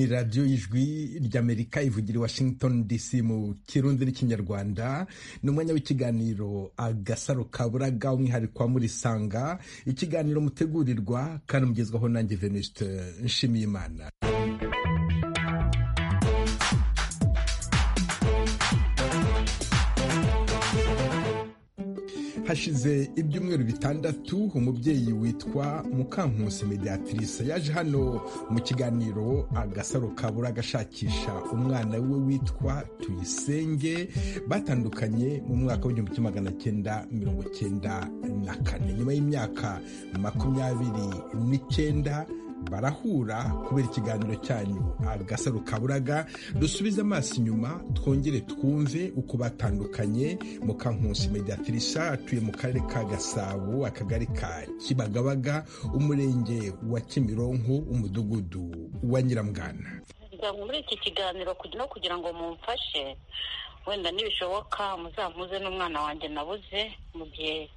radiyo y'ijwi ry'amerika ivugira i washington dc mu kirundi n'ikinyarwanda ni umwanya w'ikiganiro agasaro kaburaga umwihariko wa murisanga ikiganiro mutegurirwa kandi mugezwaho nanjye venuste nshimiyimana hashize ibyumweru bitandatu umubyeyi witwa mukankusi mediatrice yaje hano mu kiganiro agasaro kabura agashakisha umwana we witwa tuyisenge batandukanye mu mwaka w'igihumbi kimwe magana cyenda mirongo cyenda na kane nyuma y'imyaka makumyabiri n'icyenda barahura kubera ikiganiro cyanyu agasaro kaburaga dusubize amaso inyuma twongere twumve uko batandukanye mukankusi mediatrica atuye mu karere ka gasabo akagari ka kibagabaga umurenge wa kimironko umudugudu wa nyiramugana muri iki kiganiro no kugira ngo mumfashe wenda nibishoboka muzampuze n'umwana wanjye nabuze mu gihe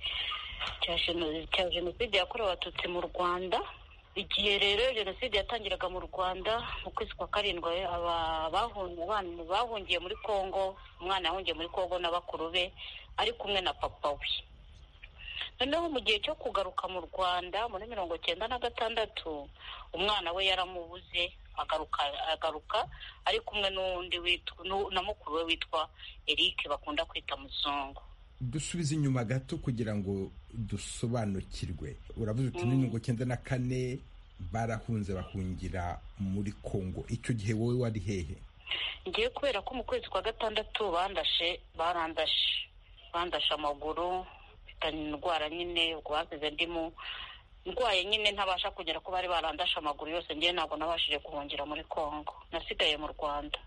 cya jenoside yakorewe abatutsi mu rwanda igihe rero jenoside yatangiraga mu rwanda mu kwezi kwa karindwi bahungiye muri congo umwana yahungiye muri congo na bakuru be ari kumwe na papa we noneho mu gihe cyo kugaruka mu rwanda muri mirongo cyenda na gatandatu umwana we yaramubuze agaruka agaruka ari kumwe n'undi na mukuru we witwa eric bakunda kwita muzungu dusubize inyuma gato kugira ngo dusobanukirwe uravuze uti ni mirongo cyenda na kane barahunze bahungira muri congo icyo gihe wowe wari hehe ngiye kubera ko mu kwezi kwa gatandatu bandashe barandashe bandashe amaguru mfitanye indwara nyine ubwo basize ndimo ndwaye nyine ntabasha kugera ko bari barandashe amaguru yose ngewe ntabwo nabashije guhungira muri congo nasigaye mu rwanda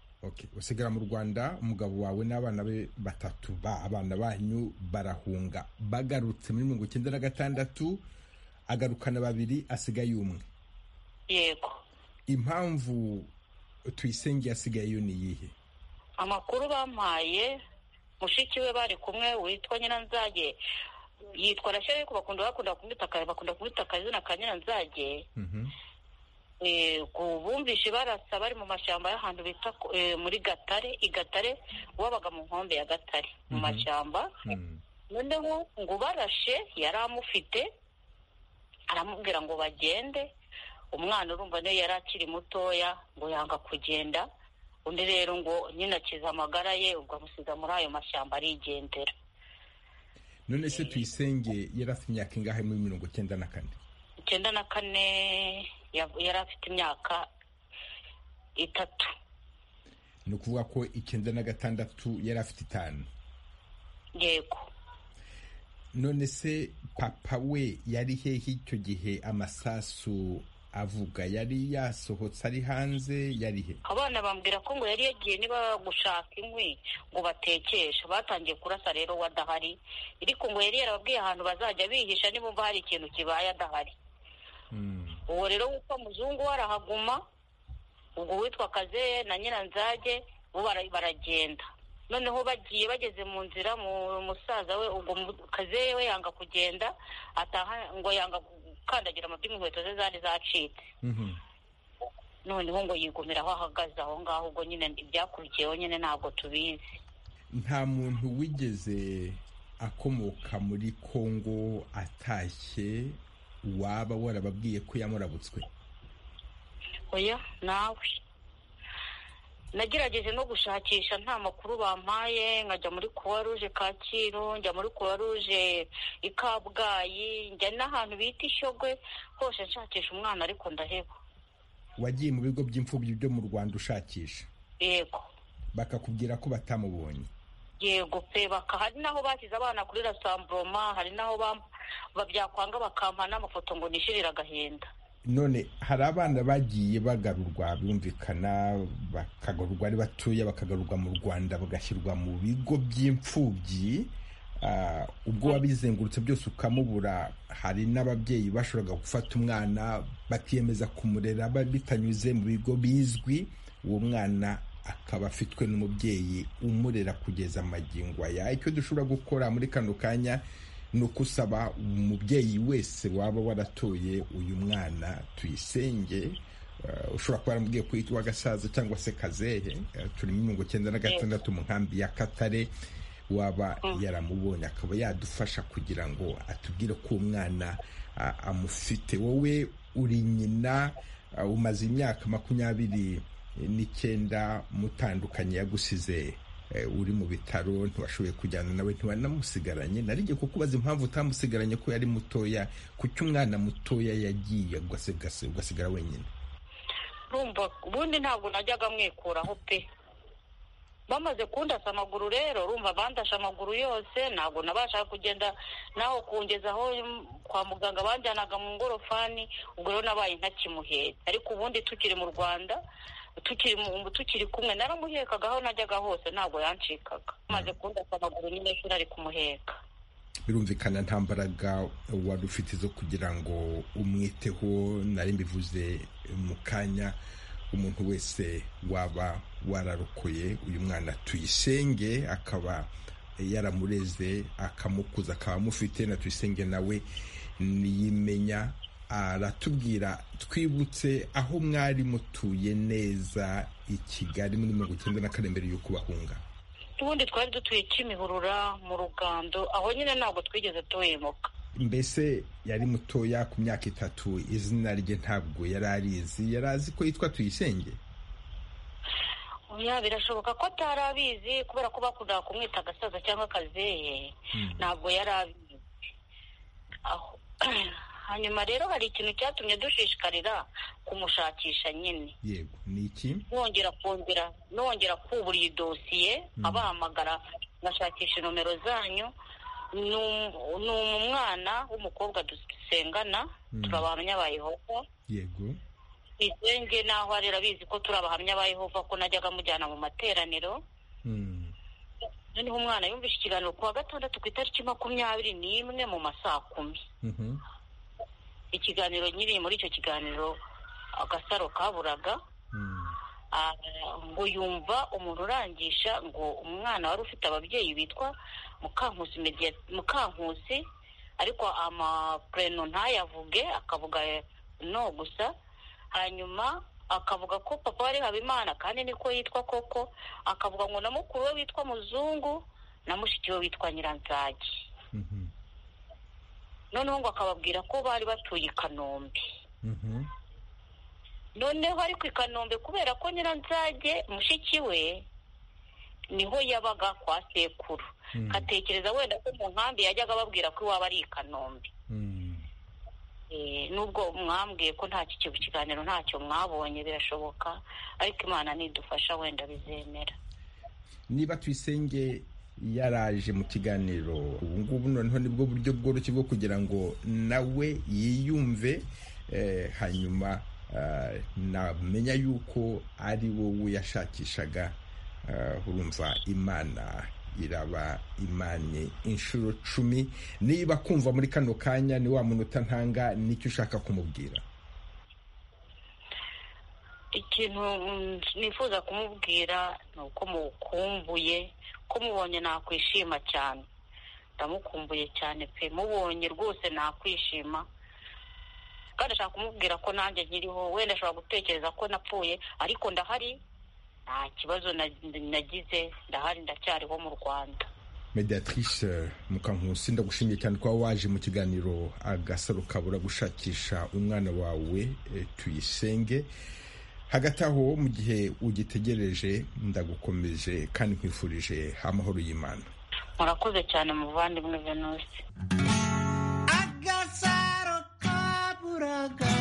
usigara mu rwanda umugabo wawe n'abana be batatu ba abana banyu barahunga bagarutse muri mirongo icyenda na gatandatu agarukana babiri asigaye umwe yego impamvu tuyisenge yasigayeyo ni iyihe amakuru bampaye mushiki we bari kumwe witwa nyiranzage yitwa na ariko bakunda bakunda kumwita akazina ka nyiranzage bumvishe barasa bari mu mashyamba y'ahantu bita muri gatare i gatare wabaga mu nkombe ya gatare mu mashyamba noneho ngo barashe yari amufite aramubwira ngo bagende umwana urumva niyo yari akiri mutoya ngo yanga kugenda undi rero ngo nyine akiza amagara ye ubwo amusiga muri ayo mashyamba arigendera none se tuyisenge yari afite imyaka ingahe muri mirongo icyenda na kane icyenda na kane yari afite imyaka itatu ni ukuvuga ko icyenda na gatandatu yari afite itanu yego none se papa we yari hehe icyo gihe amasasu avuga yari yasohotse ari hanze yari he abana bambwira ko ngo yari yagiye niba gushaka inkwi ngo batekeshe batangiye kurasa rero we adahari ariko ngo yari yarababwiye ahantu bazajya bihisha nibumva hari ikintu kibaye adahari uwo rero witwa muzungu we arahaguma ubwo witwa kazeye na nyiranzage bo baragenda noneho bagiye bageze mu nzira mu musaza we ubwo kazeye we yanga kugenda ataha ngo yanga gukandagira amabyi inkweto ze zari zacitse noneho ngo yigumira aho ahagaze aho ngaho ubwo nyine ibyakurikiyeho nyine ntabwo tubizi nta muntu wigeze akomoka muri kongo atashye waba warababwiye ko yamurabutswe oya nawe nagerageje no gushakisha nta makuru bampaye nkajya muri kuwa ruje kacyiru njya muri kuwa ruje i kabgayi njya n'ahantu bita ishogwe hose nshakisha umwana ariko ndaheba wagiye mu bigo by'imfubyi byo mu rwanda ushakisha yego bakakubwira ko batamubonye yego pe baka hari n'aho bashyize abana kuri rasamburoma hari n'aho byakwanga bakampa n'amafoto ngo nishirire agahinda none hari abana bagiye bagarurwa bumvikana bakagarurwa ari batoya bakagarurwa mu rwanda bagashyirwa mu bigo by'imfubyi ubwo wabizengurutse byose ukamubura hari n'ababyeyi bashoboraga gufata umwana bakiyemeza kumurera bitanyuze mu bigo bizwi uwo mwana akaba afitwe n'umubyeyi umurera kugeza amagingo aya icyo dushobora gukora muri kano kanya ni ukusaba umubyeyi wese waba waratoye uyu mwana tuyisenge ushobora kuba yaramubwiye ko yitwa gasaza cyangwa se kazehe turi muri mirongo icyenda na gatandatu mu nkambi ya katare waba yaramubonye akaba yadufasha kugira ngo atubwire ko umwana amufite wowe uri nyina umaze imyaka makumyabiri n'icyenda mutandukanye yagusize uri mu bitaro ntibashoboye kujyana nawe ntiwanamusigaranye naringiye kukubaza impamvu utamusigaranye ko yari mutoya kuki umwana mutoya yagiye ugasigara wenyine rumva ubundi ntabwo najyaga mwikuraho pe bamaze kundasa amaguru rero rumva bandashe amaguru yose ntabwo nabashaga kugenda naho kungezaho kwa muganga banjyanaga mu ngorofani ubwo rero nabaye ntakimuhetse ariko ubundi tukiri mu rwanda tukiri mu tukiri kumwe naramuhekaga aho najyaga hose ntabwo yancikaga maze kundasa amaguru nyine shuri ari kumuheka birumvikana nta mbaraga wari ufite zo kugira ngo umwiteho nari mbivuze mu kanya umuntu wese waba wararokoye uyu mwana tuyisenge akaba yaramureze akamukuza akaba amufite na tuyisenge nawe niyimenya aratubwira twibutse aho mwari mutuye neza i kigali muri mirongo icyenda na kane mbere y'uko bahunga ubundi twari dutuye kimihurura mu rugando aho nyine ntabwo twigeze tuhemuka mbese yari mutoya ku myaka itatu izina rye ntabwo yari arizi yari azi ko yitwa tuyisenge ya birashoboka ko atari abizi kubera ko bakundaga kumwita agasaza cyangwa akazehe ntabwo yari abizi hanyuma rero hari ikintu cyatumye dushishikarira kumushakisha nyine yego ni iki nongera kongera nongera kubura iyi dosiye abahamagara ngashakisha nomero zanyu ni umwana w'umukobwa dusengana turi abahamya ba yehova yego izenge naho ari abizi ko turi abahamya ba yehova ko najyaga mujyana mu materaniro noneho umwana yumvishe ikiganiro ku wa gatandatu ku itariki makumyabiri n'imwe mu masaa kumi ikiganiro nyiri muri icyo kiganiro agasaro kaburaga ngo yumva umuntu urangisha ngo umwana wari ufite ababyeyi bitwa mukankusi ariko amapureno ntayavuge akavuga no gusa hanyuma akavuga ko papa wari habimana kandi niko yitwa koko akavuga ngo na mukuru we witwa muzungu na mushiki we witwa nyiranzage noneho ngo akababwira ko bari batuye i kanombe noneho ariko i kanombe kubera ko nyiranzage mushiki we niho yabaga kwa sekuru atekereza wenda ko mu nkambi yajyaga ababwira ko iwaba ari i kanombe nubwo mwambwiye ko nta kiganiro ntacyo mwabonye birashoboka ariko imana nidufasha wenda bizemera niba tuyisenge yaraje mu kiganiro ubu ngubu noneho nibwo buryo bworoshye bwo kugira ngo nawe yiyumve hanyuma namenya yuko ari wowe yashakishaga urumva imana iraba imanye inshuro cumi niba kumva muri kano kanya ni wa munota ntanga nicyo ushaka kumubwira ikintu nifuza kumubwira ni uko mukumbuye ko mubonye nakwishima cyane ndamukumbuye cyane pe mubonye rwose nakwishima kandi ashaka kumubwira ko nanjye nkiriho wenda ashobora gutekereza ko napfuye ariko ndahari nta kibazo nagize ndahari ndacyariho mu rwanda mediatrice mukankusi ndagushimiye cyane kuba waje mu kiganiro agasaro kabura gushakisha umwana wawe tuyisenge hagati aho mu gihe ugitegereje ndagukomeje kandi nkwifurije amahoro y'imana murakoze cyane muvandimwe venusi agasaro kaburaga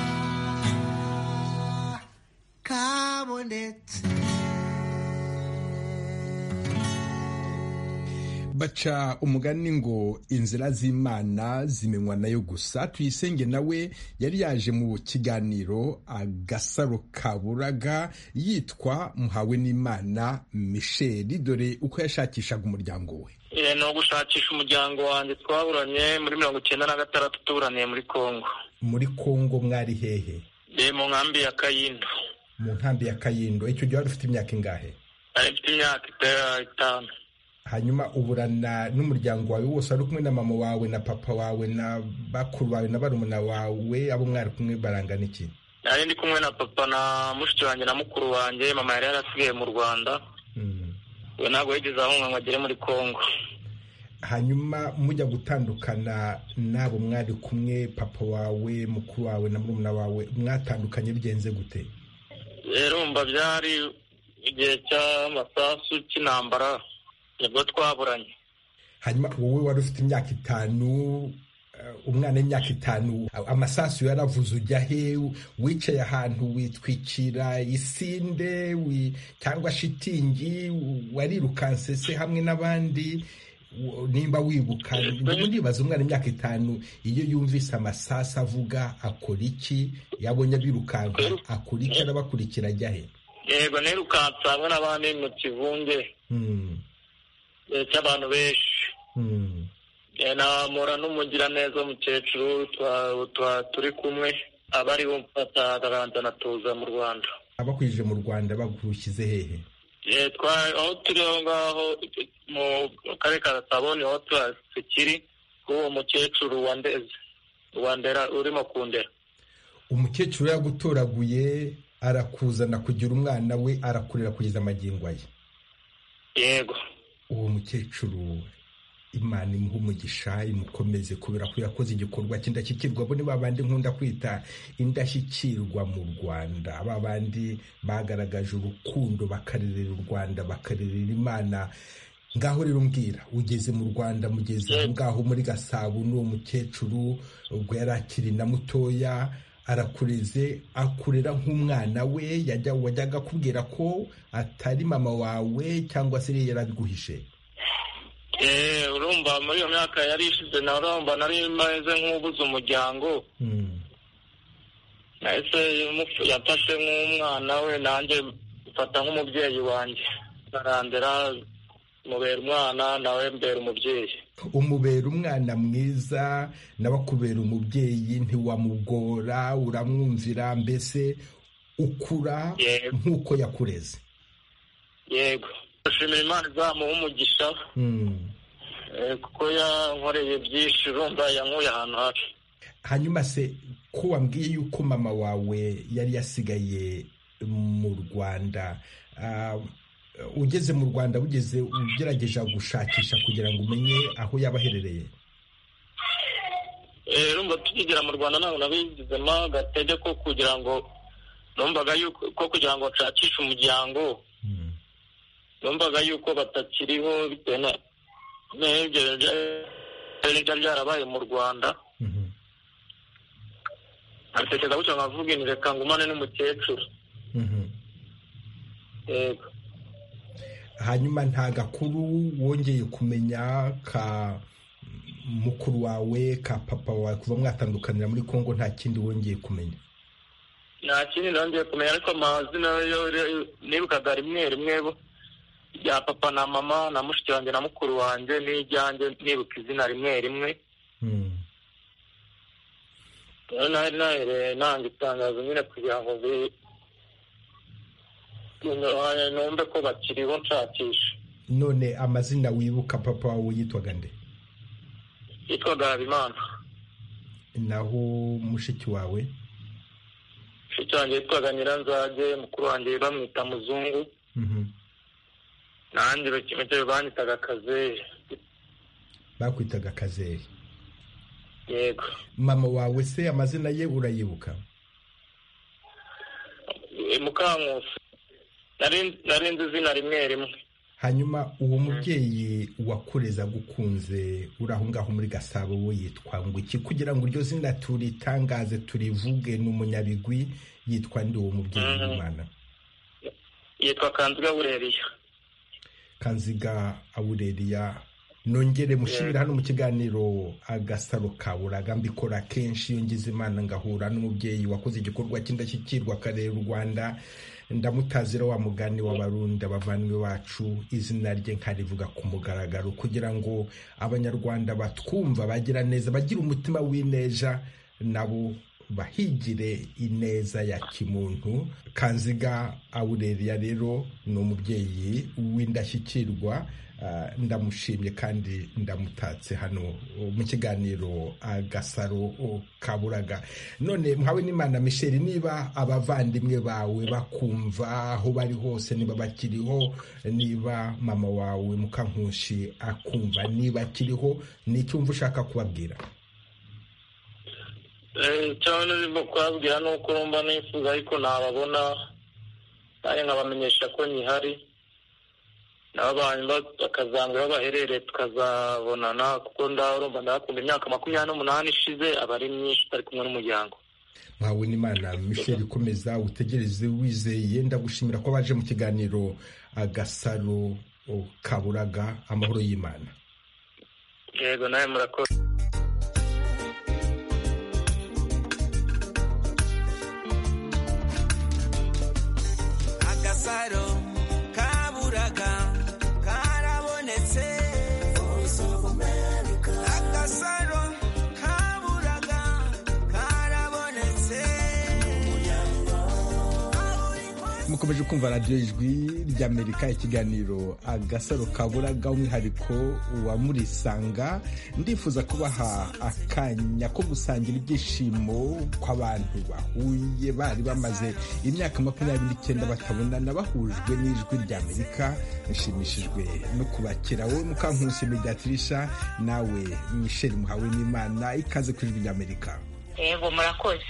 kabonetse baca umugani ngo inzira z'imana zimenywa nayo gusa tuyisenge nawe yari yaje mu kiganiro agasaro kaburaga yitwa muhawe n'imana misheli dore uko yashakishaga umuryango we ni ugushakisha umuryango wanjye twaburanye muri mirongo icyenda na gatandatu tuburaniye muri kongo muri kongo mwari hehe mu nkambi ya kayindo mu nkambi ya kayindo icyo gihe wari ufite imyaka ingahe mfite imyaka itanu hanyuma uburana n'umuryango wawe wose wari kumwe na mama wawe na papa wawe na bakuru bawe na barumuna wawe abo mwari kumwe barangana iki nari ndi kumwe na papa na mushiki wanjye na mukuru wanjye mama yari yarasigaye mu rwanda we ntabwo yigeze ahunga ngo agere muri congo hanyuma mujya gutandukana n'abo mwari kumwe papa wawe mukuru wawe na murumuna wawe mwatandukanye bigenze gute rero mba byari igihe cy'amasasu cy'intambara nibwo twaburanye hanyuma wowe wari ufite imyaka itanu eh, umwana w'imyaka itanu amasasu yaravuze ujya he wicaye ahantu witwikira isinde wi- cyangwa shitingi warirukanse se hamwe n'abandi wo- nimba wibuka ndimo ndibaza umwana imyaka itanu iyo yumvise amasasu avuga akora iki yabonye abirukanka akora iki arabakurikira ajya he yego nirukanse hamwe n'abandi mu kivunge Hmm, eh, cy'abantu benshi hmm, Eh, namura n'umugiraneza w'umukecuru twa- twa- turi kumwe aba ari we mfata akaganza natuza mu rwanda abakwije mu rwanda bagushyize hehe Eh, twa- aho turi aho ngaho eh, mu karere ka gasabo niho tukiri k'uwo mukecuru wa ndeze wa ndera urimo kundera umukecuru yagutoraguye arakuzana kugira umwana we arakurera kugeza amagingo aye yego uwo mukecuru imana imuha umugisha imukomeze kubera ko yakoze igikorwa cy'indashyikirwa abo ni ba bandi nkunda kwita indashyikirwa mu rwanda ba bandi bagaragaje urukundo bakarerera u rwanda bakarerera imana ngaho rero mbwira ugeze mu rwanda mugeze aho ngaho muri gasabo n'uwo mukecuru ubwo yari akiri na mutoya arakureze akurera nk'umwana we yajya wajyaga akubwira ko atari mama wawe cyangwa se yari yarabiguhishe Eh, urumva muri iyo myaka yari ishize na urumva nari meze nk'ubuze umuryango Mm. nahise mufu- yafashe nk'umwana we nanjye mfata nk'umubyeyi wanjye arandera mubera umwana nawe mbera umubyeyi umubera umwana mwiza nawe akubera umubyeyi ntiwamugora uramwumvira mbese ukura Yego. nk'uko yakureze yego ashimira imana izamuha umugisha Mm. Eh, kuko yankoreye byinshi urumva yankuye ahantu habi hanyuma se ko wambwiye yuko mama wawe yari yasigaye mu rwanda ah, ugeze mu rwanda ugeze ugerageza gushakisha kugira ngo umenye aho yaba aherereye Eh, urumva tukigera mu rwanda ntabwo nabigizemo agatege ko kugira ngo numvaga yuko ko kugira ngo bashakishe umuryango Mm. numvaga yuko batakiriho bitewe na n'ibyo byari byari byarabaye mu rwanda Mhm. atekereza gutyo nkavuga inti reka ngumane n'umukecuru Mhm. yego hanyuma nta gakuru wongeye kumenya ka mukuru wawe ka papa wawe kuva mwatandukanira muri kongo nta kindi wongeye kumenya nta kindi nongeye kumenya ariko amazina yo yo- nibukaga rimwe rimwe bo- rya papa na mama na mushiki wanjye na mukuru wanjye n'ijyanjye nibuka izina rimwe rimwe Mm. rero nari nahereye nanga itangazo nyine kugira ngo bi- numve ko bakiriho nshakisha none amazina wibuka papa wawe yitwaga nde yitwaga habimana naho mushiki wawe mushiki wanjye yitwaga nyiranzage mukuru wanjye bamwita muzungu Mhm. nanjye bakimete banyitaga kazehe bakwitaga kazeri yego mama wawe se amazina ye urayibuka Eh, mukankusi Nari- nari nzi izina rimwe rimwe hanyuma uwo mubyeyi wakureze agukunze uri aho ngaho muri gasabo we yitwa ngo iki kugira ngo iryo zina turitangaze turivuge ni umunyabigwi yitwa ndi uwo mubyeyi Mhm. w'imana yitwa kanziga bureriya kanziga awureriya nongere mushimire hano mu kiganiro agasaro ka buraga mbikora kenshi iyo ngize imana ngahura n'umubyeyi wakoze igikorwa cy'indashyikirwa akarera u rwanda ndamutazira wa mugani w'abarundi abavandimwe bacu izina rye nkarivuga ku mugaragaro kugira ngo abanyarwanda batwumva bagira neza bagira umutima w'ineja nabo bahigire ineza ya kimuntu kanziga awureriya rero ni umubyeyi w'indashyikirwa ndamushimye kandi ndamutatse hano mu kiganiro agasaro kaburaga none mwawe n'imana misheri niba abavandimwe bawe bakumva aho bari hose niba bakiriho niba mama wawe mukankushi akumva niba akiriho ni icyumva ushaka kubabwira cyane urimo kubabwira ni uko urumva nifuza ariko ntababona nanjye nkabamenyesha ko nyihari n'abantu bakazambwira aho baherereye tukazabonana kuko urumva ndakunda imyaka makumyabiri n'umunani ishize aba ari myinshi utari kumwe n'umuryango mwawe n'imana michel ikomeza utegereze wizeye ndagushimira ko baje mu kiganiro agasaro kaburaga amahoro y'imana yego nawe murakoze agasaro kaburaga karabonetse agasaro kaburaga karabonetse mukomeje kumva radiyo ijwi ry'amerika ikiganiro agasaro kaburaga umwihariko wa murisanga ndifuza kubaha akanya ko gusangira ibyishimo kw'abantu bahuye bari bamaze imyaka makumyabiri n'icyenda batabonana bahujwe n'ijwi ry'amerika nshimishijwe no kubakira wowe mukankusi mediatirisha nawe michel muhawe n'imana ikaze ku ijwi ry'amerika yego murakoze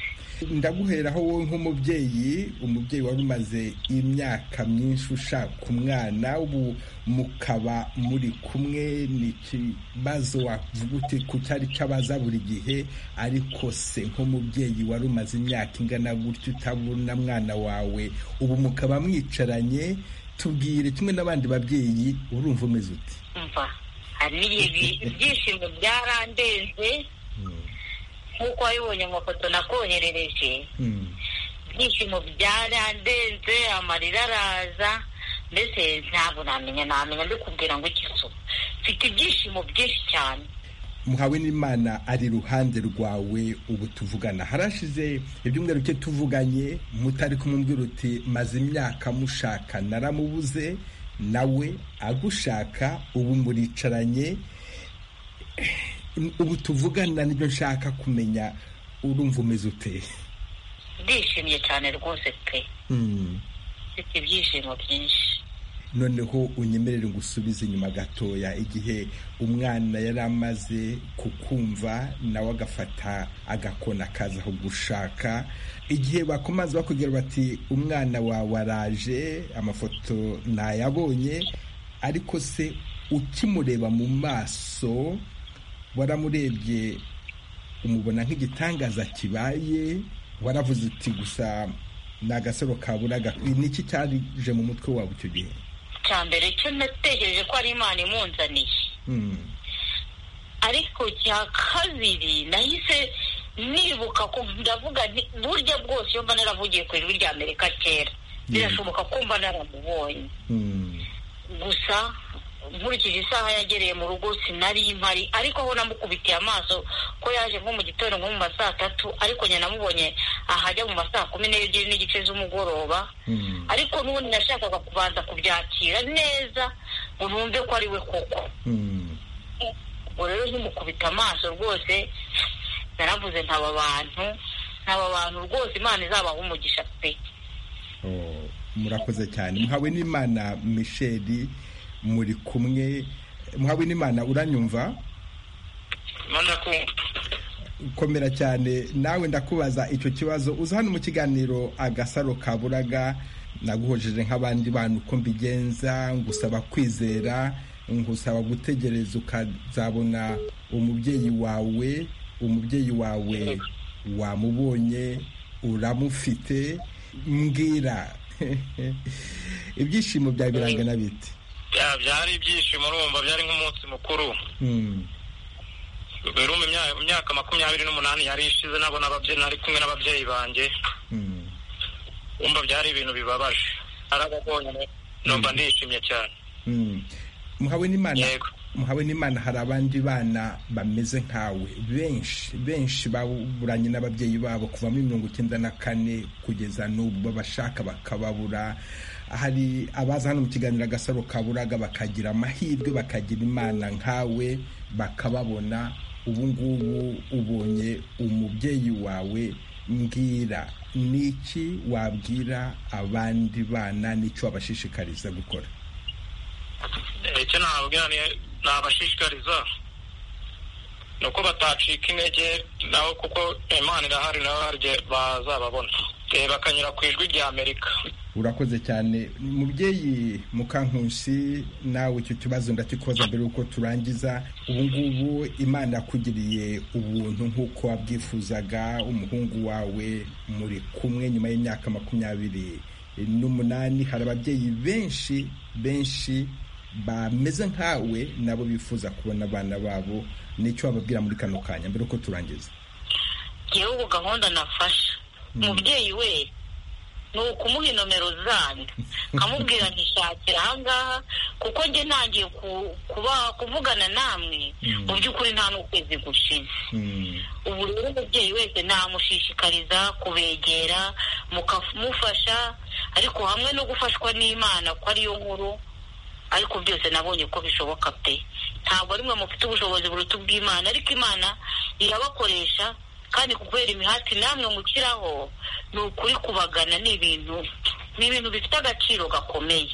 ndaguheraho wowe nk'umubyeyi umubyeyi wari umaze imyaka myinshi ushaka umwana ubu mukaba muri kumwe ni ikibazo wavuga uti ku cyari cyabaza buri gihe ariko se nk'umubyeyi wari umaze imyaka ingana gutya utabona mwana wawe ubu mukaba mwicaranye tubwire kimwe n'abandi babyeyi urumva umeze uti mva hari n'ibihe ibyishimo byarandenze nk'uko wabibonye amafoto nakoherereje Mm. ibyishimo byarandenze amarira araza mbese ntabwo namenya namenya mbikubwira ngo ikiso mfite ibyishimo byinshi cyane muhawe n'imana ari iruhande rwawe ubu tuvugana harashize ibyumweru bike tuvuganye mutari kumubwira uti maze imyaka mushaka naramubuze nawe agushaka ubu muricaranye ubu tuvugana nibyo nshaka kumenya urumva umeze ute ndishimye cyane rwose pe Mm. mfite ibyishimo byinshi noneho unyemerere ngo usubize inyuma gatoya igihe umwana yari amaze kukumva nawe agafata agakona akaza gushaka igihe bakomaze bakubwira bati umwana wawe araje amafoto nayabonye ariko se ukimureba mu maso waramurebye umubona nk'igitangaza kibaye waravuze uti gusa ni agasaro kaburaga niki cyaje mu mutwe wawe icyo gihe icya mbere cyo natekereje ko ari imana imunzaniye Mm. ariko cya kabiri nahise nibuka ko ndavuga nti burya bwose iyo mba naravugiye ku ijwi rya amerika kera birashoboka ko mba naramubonye Mm. gusa nkurikije isaha yagereye mu rugo sinari impari ariko aho namukubitiye amaso ko yaje nko mu gitondo nko mu ma saa tatu ariko njye namubonye ahajya mu ma saa kumi n'ebyiri n'igice z'umugoroba Mm. ariko n'ubundi nashakaga kubanza kubyakira neza ngo numve ko ari we koko Mm. ubwo rero nkimukubita amaso rwose naravuze ntaba abantu ntaba bantu rwose imana izabaha umugisha pe Oh, murakoze cyane muhawe n'imana misheli muri kumwe muhawe n'imana uranyumva urabona ko komera cyane nawe ndakubaza icyo kibazo uza hano mu kiganiro agasaro kaburaga naguhojeje nk'abandi bantu uko mbigenza ngusaba kwizera ngusaba gutegereza ukazabona umubyeyi wawe umubyeyi wawe wamubonye uramufite mbwira ibyishimo byawe birangana bite Ya, byari ibyishimo urumva byari nk'umunsi mukuru Mm, birumva imya- imyaka makumyabiri n'umunani yari ishize nabo n'ababyeyi nari kumwe n'ababyeyi banjye mm. wumva byari ibintu bibabaje arababonye numva ndishimye cyane Mm. muhawe n'imana Yego. muhawe n'imana hari abandi bana bameze nkawe benshi benshi baburanye n'ababyeyi babo kuva muri mirongo icyenda na kane kugeza n'ubu babashaka bakababura hari abaza hano mu kiganiro agasaro kaburaga bakagira amahirwe bakagira imana nkawe bakababona ubu ngubu ubonye umubyeyi wawe mbwira ni iki wabwira abandi bana n'icyo wabashishikariza gukora icyo nababwira nabashishikariza ni uko batacika intege nabo kuko imana irahari nabo hari igihe bazababona Eh, bakanyura ku ijwi rya amerika urakoze cyane mubyeyi mukankusi nawe icyo kibazo ndakikoza mbere yuko turangiza ubu ngubu imana yakugiriye ubuntu nk'uko wabwifuzaga umuhungu wawe muri kumwe nyuma y'imyaka makumyabiri n'umunani hari ababyeyi benshi benshi bameze nkawe nabo bifuza kubona abana babo nicyo wababwira muri kano kanya mbere yuko turangiza yewe ubu gahunda nafasha umubyeyi we ni ukumuha inomero zanyu nkamubwira ntishakira ahangaha kuko njye ntangiye ku- kuba- kuvugana namwe mu by'ukuri nta n'ukwezi gushize Mm. ubu rero umubyeyi wese namushishikariza kubegera mukamufasha ariko hamwe no gufashwa n'imana ko ariyo nkuru ariko byose nabonye ko bishoboka pe ntabwo ari mwe mufite ubushobozi buruta ubw'imana ariko imana irabakoresha kandi kubera imihati namwe mukiraho ni ukuri kubagana ni ibintu ni ibintu bifite agaciro gakomeye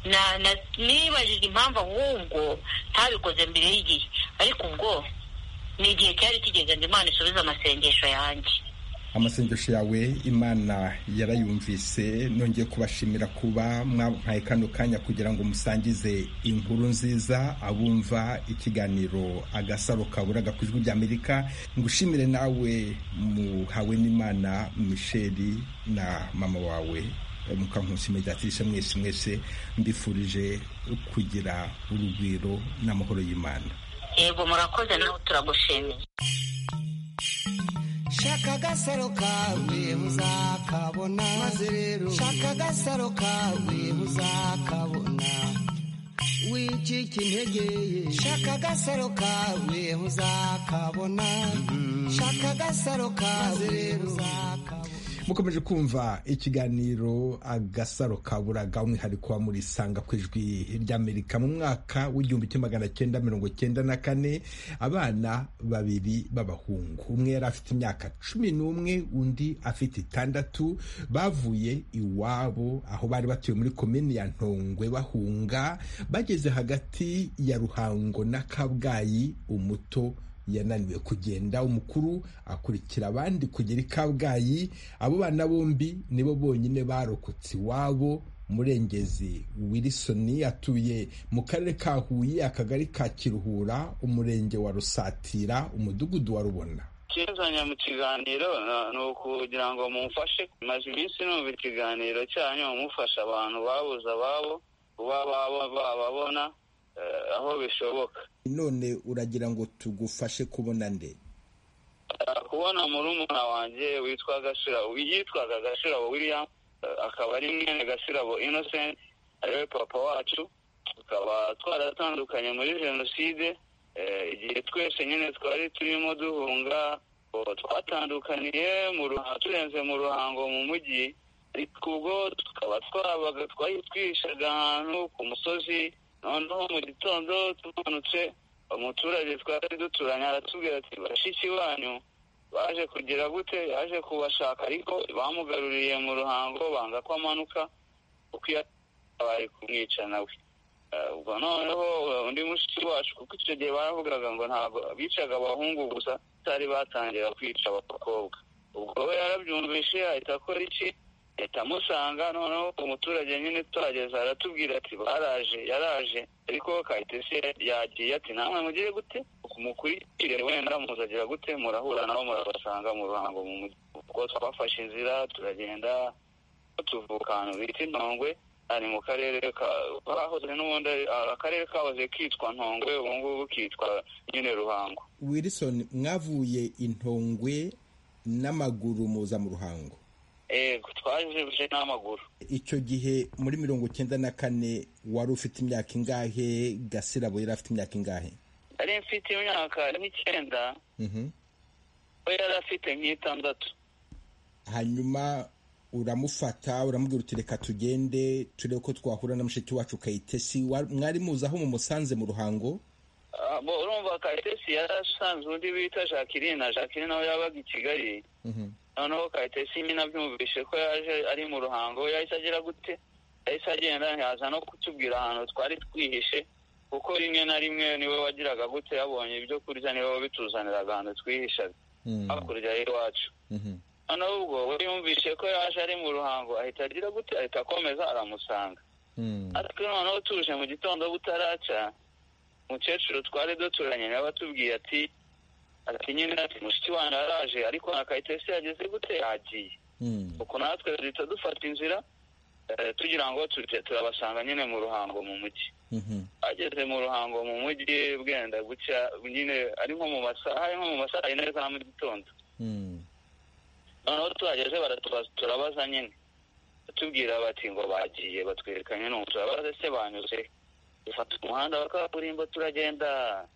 na, na nibajije impamvu ahubwo ntabikoze mbere y'igihe ariko ubwo ni igihe cyari kigeze ngo imana isubize amasengesho yanjye amasengesho yawe imana yarayumvise nongeye kubashimira kuba mwampaye kano kanya kugira ngo musangize inkuru nziza abumva ikiganiro agasaro kaburaga ku ijwi ry'amerika ngushimire nawe muhawe n'imana misheli na mama wawe mukankusi mediatrice mwese mwese mbifurije kugira urugwiro n'amahoro y'imana yego murakoze nawe turagushimiye shaka agasaro kawe uzakabona maze rero shaka agasaro kawe uzakabona wicika intege ye shaka agasaro kawe uzakabona shaka agasaro kawe uzakabona mukomeje kumva ikiganiro agasaro kaburaga umwihariko wa muri sanga ku ijwi ry'amerika mu mwaka w'igihumbi kimwe magana cyenda mirongo cyenda na kane abana babiri b'abahungu umwe yari afite imyaka cumi n'umwe undi afite itandatu bavuye iwabo aho bari batuye muri komini ya ntongwe bahunga bageze hagati ya ruhango na kabgayi umuto yananiwe kugenda umukuru akurikira abandi kugera i kabgayi abo bana bombi nibo bonyine barokotse iwabo murengezi wilson atuye mu karere ka huye akagari ka kiruhura umurenge wa rusatira umudugudu wa rubona ikizanye mu kiganiro na- ni ukugira ngo mumfashe maze iminsi numva ikiganiro cyanyu mufasha abantu babuze ababo kuba baba- bababona eh, aho bishoboka none uragira ngo tugufashe kubona nde Eh, kubona murumuna wanjye witwa gashirabo yitwaga gashirabo william eh, akaba ari mwene gashirabo innocent ariwe papa wacu tukaba twaratandukanye muri jenoside eh, igihe twese nyine twari turimo duhunga oh, twatandukaniye mu ruhango turenze mu ruhango mu mujyi ariko ubwo tukaba twabaga twari twihishaga ahantu ku musozi noneho mu gitondo tumanutse umuturage twari duturanye aratubwira ati bashiki banyu baje kugira gute yaje kubashaka ariko bamugaruriye mu ruhango banga ko amanuka kuko iyo abaye kumwica nawe Eh, ubwo noneho eh, undi mushiki wacu kuko icyo gihe baravugaga ngo ntabwo bicaga abahungu gusa batari batangira kwica abakobwa ubwo we yarabyumvishe ahita akora iki ahita amusanga noneho umuturage nyine tuhageze aratubwira ati baraje yaraje ariko kayitesi yagiye ati namwe mugire gute mukurikire wenda muzagira gute murahura nabo murabasanga mu ruhango mu mujyi ubwo twafashe inzira turagenda tuvuka ahantu bita intongwe ari mu karere ka bahoze n'ubundi ari- akarere kahoze kitwa ntongwe ubu ngubu kitwa nyine ruhango wilson mwavuye intongwe n'amaguru muza mu ruhango yego twaje n'amaguru icyo gihe muri mirongo cyenda na kane wari ufite imyaka ingahe gasirabo yari afite imyaka ingahe nari mfite imyaka nk'icyenda Mhm. we yari afite nk'itandatu hanyuma uramufata uramubwira uti reka tugende turebe ko twahura na mushiki wacu kayitesi mwari muzi aho mumusanze mu ruhango bo urumva kayitesi yarasanze undi bita jacqueline jacqueline nawe yabaga i kigali noneho kayitesi nyine abyumvishe ko yaje ari mu ruhango yahise agira gute yahise agenda ntiyaza no kutubwira ahantu twari twihishe kuko rimwe na rimwe niwe wagiraga gute yabonye ibyo kurya niwe wabituzaniraga ahantu twihishaga hakurya y'iwacu noneho ubwo we yumvishe ko yaje ari mu ruhango ahita agira gute ahita akomeza aramusanga ariko noneho tuje mu gitondo butaraca umukecuru twari duturanye nawe atubwiye ati ati nyine ati mushiki wanjye araje ariko na kayitesi yageze gute yagiye uko natwe duhita dufata inzira tugira ngo turabasanga nyine mu ruhango mu mujyi ageze mu ruhango mu mujyi bwenda gucya nyine ari nko mu masaha ari nko mu masaha yine za mu gitondo noneho tuhageze turabaza nyine batubwira bati ngo bagiye batwereka nyine turabaze se banyuze dufata umuhanda wa kaburimbo turagenda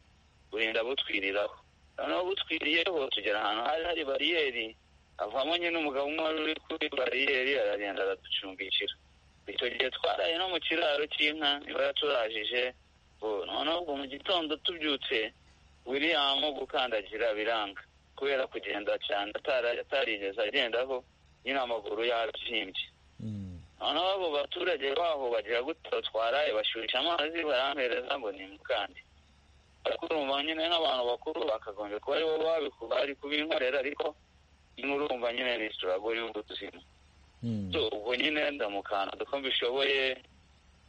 burinda butwiriraho noneho butwiriyeho tugera ahantu hari hari bariyeri avamo nyine umugabo umwe wari uri kuri bariyeri aragenda araducumbikira icyo gihe twaraye no mu kiraro cy'inka niba yaturajije noneho ubwo mu gitondo tubyutse wiriyamu gukandagira biranga kubera kugenda cyane atarigeze agendaho nyine amaguru yabyimbye noneho abo baturage baho bagira gutya twaraye bashyushya amazi barampereza ngo ni mukandi ariko urumva nyine nk'abantu bakuru bakagombye kuba aribo bari kubinkorera ariko nyine urumva nyine ni isitirago y'ubuzima ubwo nyine ndamukanda uko mbishoboye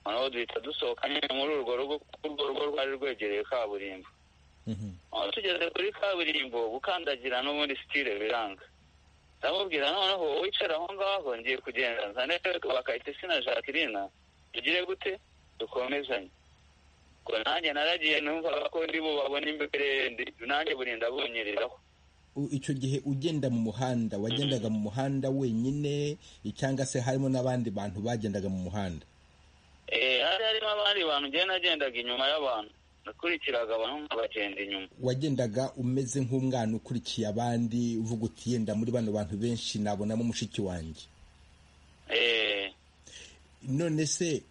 noneho duhita dusohoka nyine muri urwo rugo urwo rugo rwari rwegereye kaburimbo aho tugeze kuri kaburimbo gukandagira n'ubundi sitire biranga ndamubwira noneho wicara aho ngaho ngiye kugenda nzane bakayitesi na jacqueline tugire gute dukomezanye ngo nanjye naragiye numvaga ko ndi bubabone imbere nanjye burinda bunyereraho icyo gihe ugenda mu muhanda wagendaga mu muhanda wenyine cyangwa se harimo n'abandi bantu bagendaga mu muhanda hari harimo abandi bantu ugenda agendaga inyuma y'abantu nakurikiraga abantu nk'abagenda inyuma wagendaga umeze nk'umwana ukurikiye abandi uvuga uti yenda muri bano bantu benshi nabonamo mushiki wanjye none se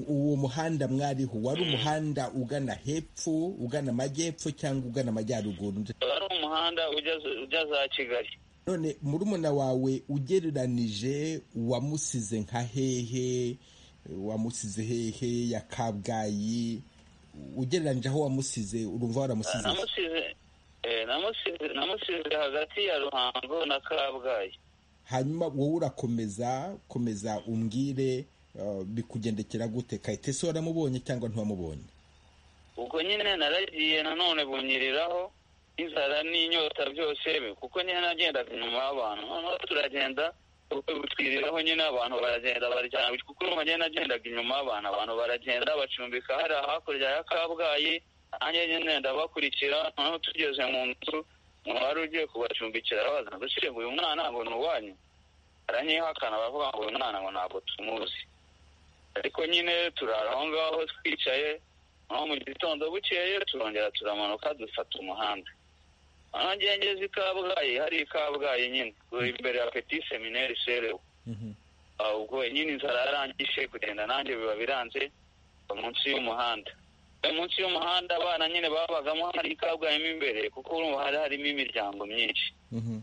uwo muhanda mwariho wari umuhanda ugana hepfo ugana amajyepfo cyangwa ugana amajyaruguru wari umuhanda ujya za kigali none murumuna wawe ugereranije wamusize nka hehe wamusize hehe ya kabgayi ugereranyije aho wamusize urumva waramusize namusize hagati ya ruhango na kabgayi hanyuma wowe urakomeza komeza umbwire bikugendekera gute kayitesi waramubonye cyangwa ntiwamubonye ubwo nyine naragiye nanone bunyiriraho n'inzara n'inyota byose kuko nyine nagendaga inyuma y'abantu noneho turagenda butwiriraho nyine abantu baragenda baryana kuko urumva nyine nagendaga inyuma y'abantu abantu baragenda bacumbika hari hakurya ya kabgayi nanjye nyine ndabakurikira noneho tugeze mu nzu umuntu wari ugiye kubacumbikira arabaza ngo uyu mwana ngo ni uwanyu baranyihakana baravuga ngo uyu mwana ngo ntabwo tumuzi ariko nyine turara aho ngaho twicaye noneho mu gitondo bukeye turongera turamanuka dufata umuhanda aha ngengeze i kabgayi hari i kabgayi nyine imbere ya peti semineri serewe ubwo nyine inzara yarangije kugenda nanjye biba biranze munsi y'umuhanda munsi y'umuhanda abana nyine babagamo hari kabwayemo imbere kuko urumva hari harimo imiryango myinshi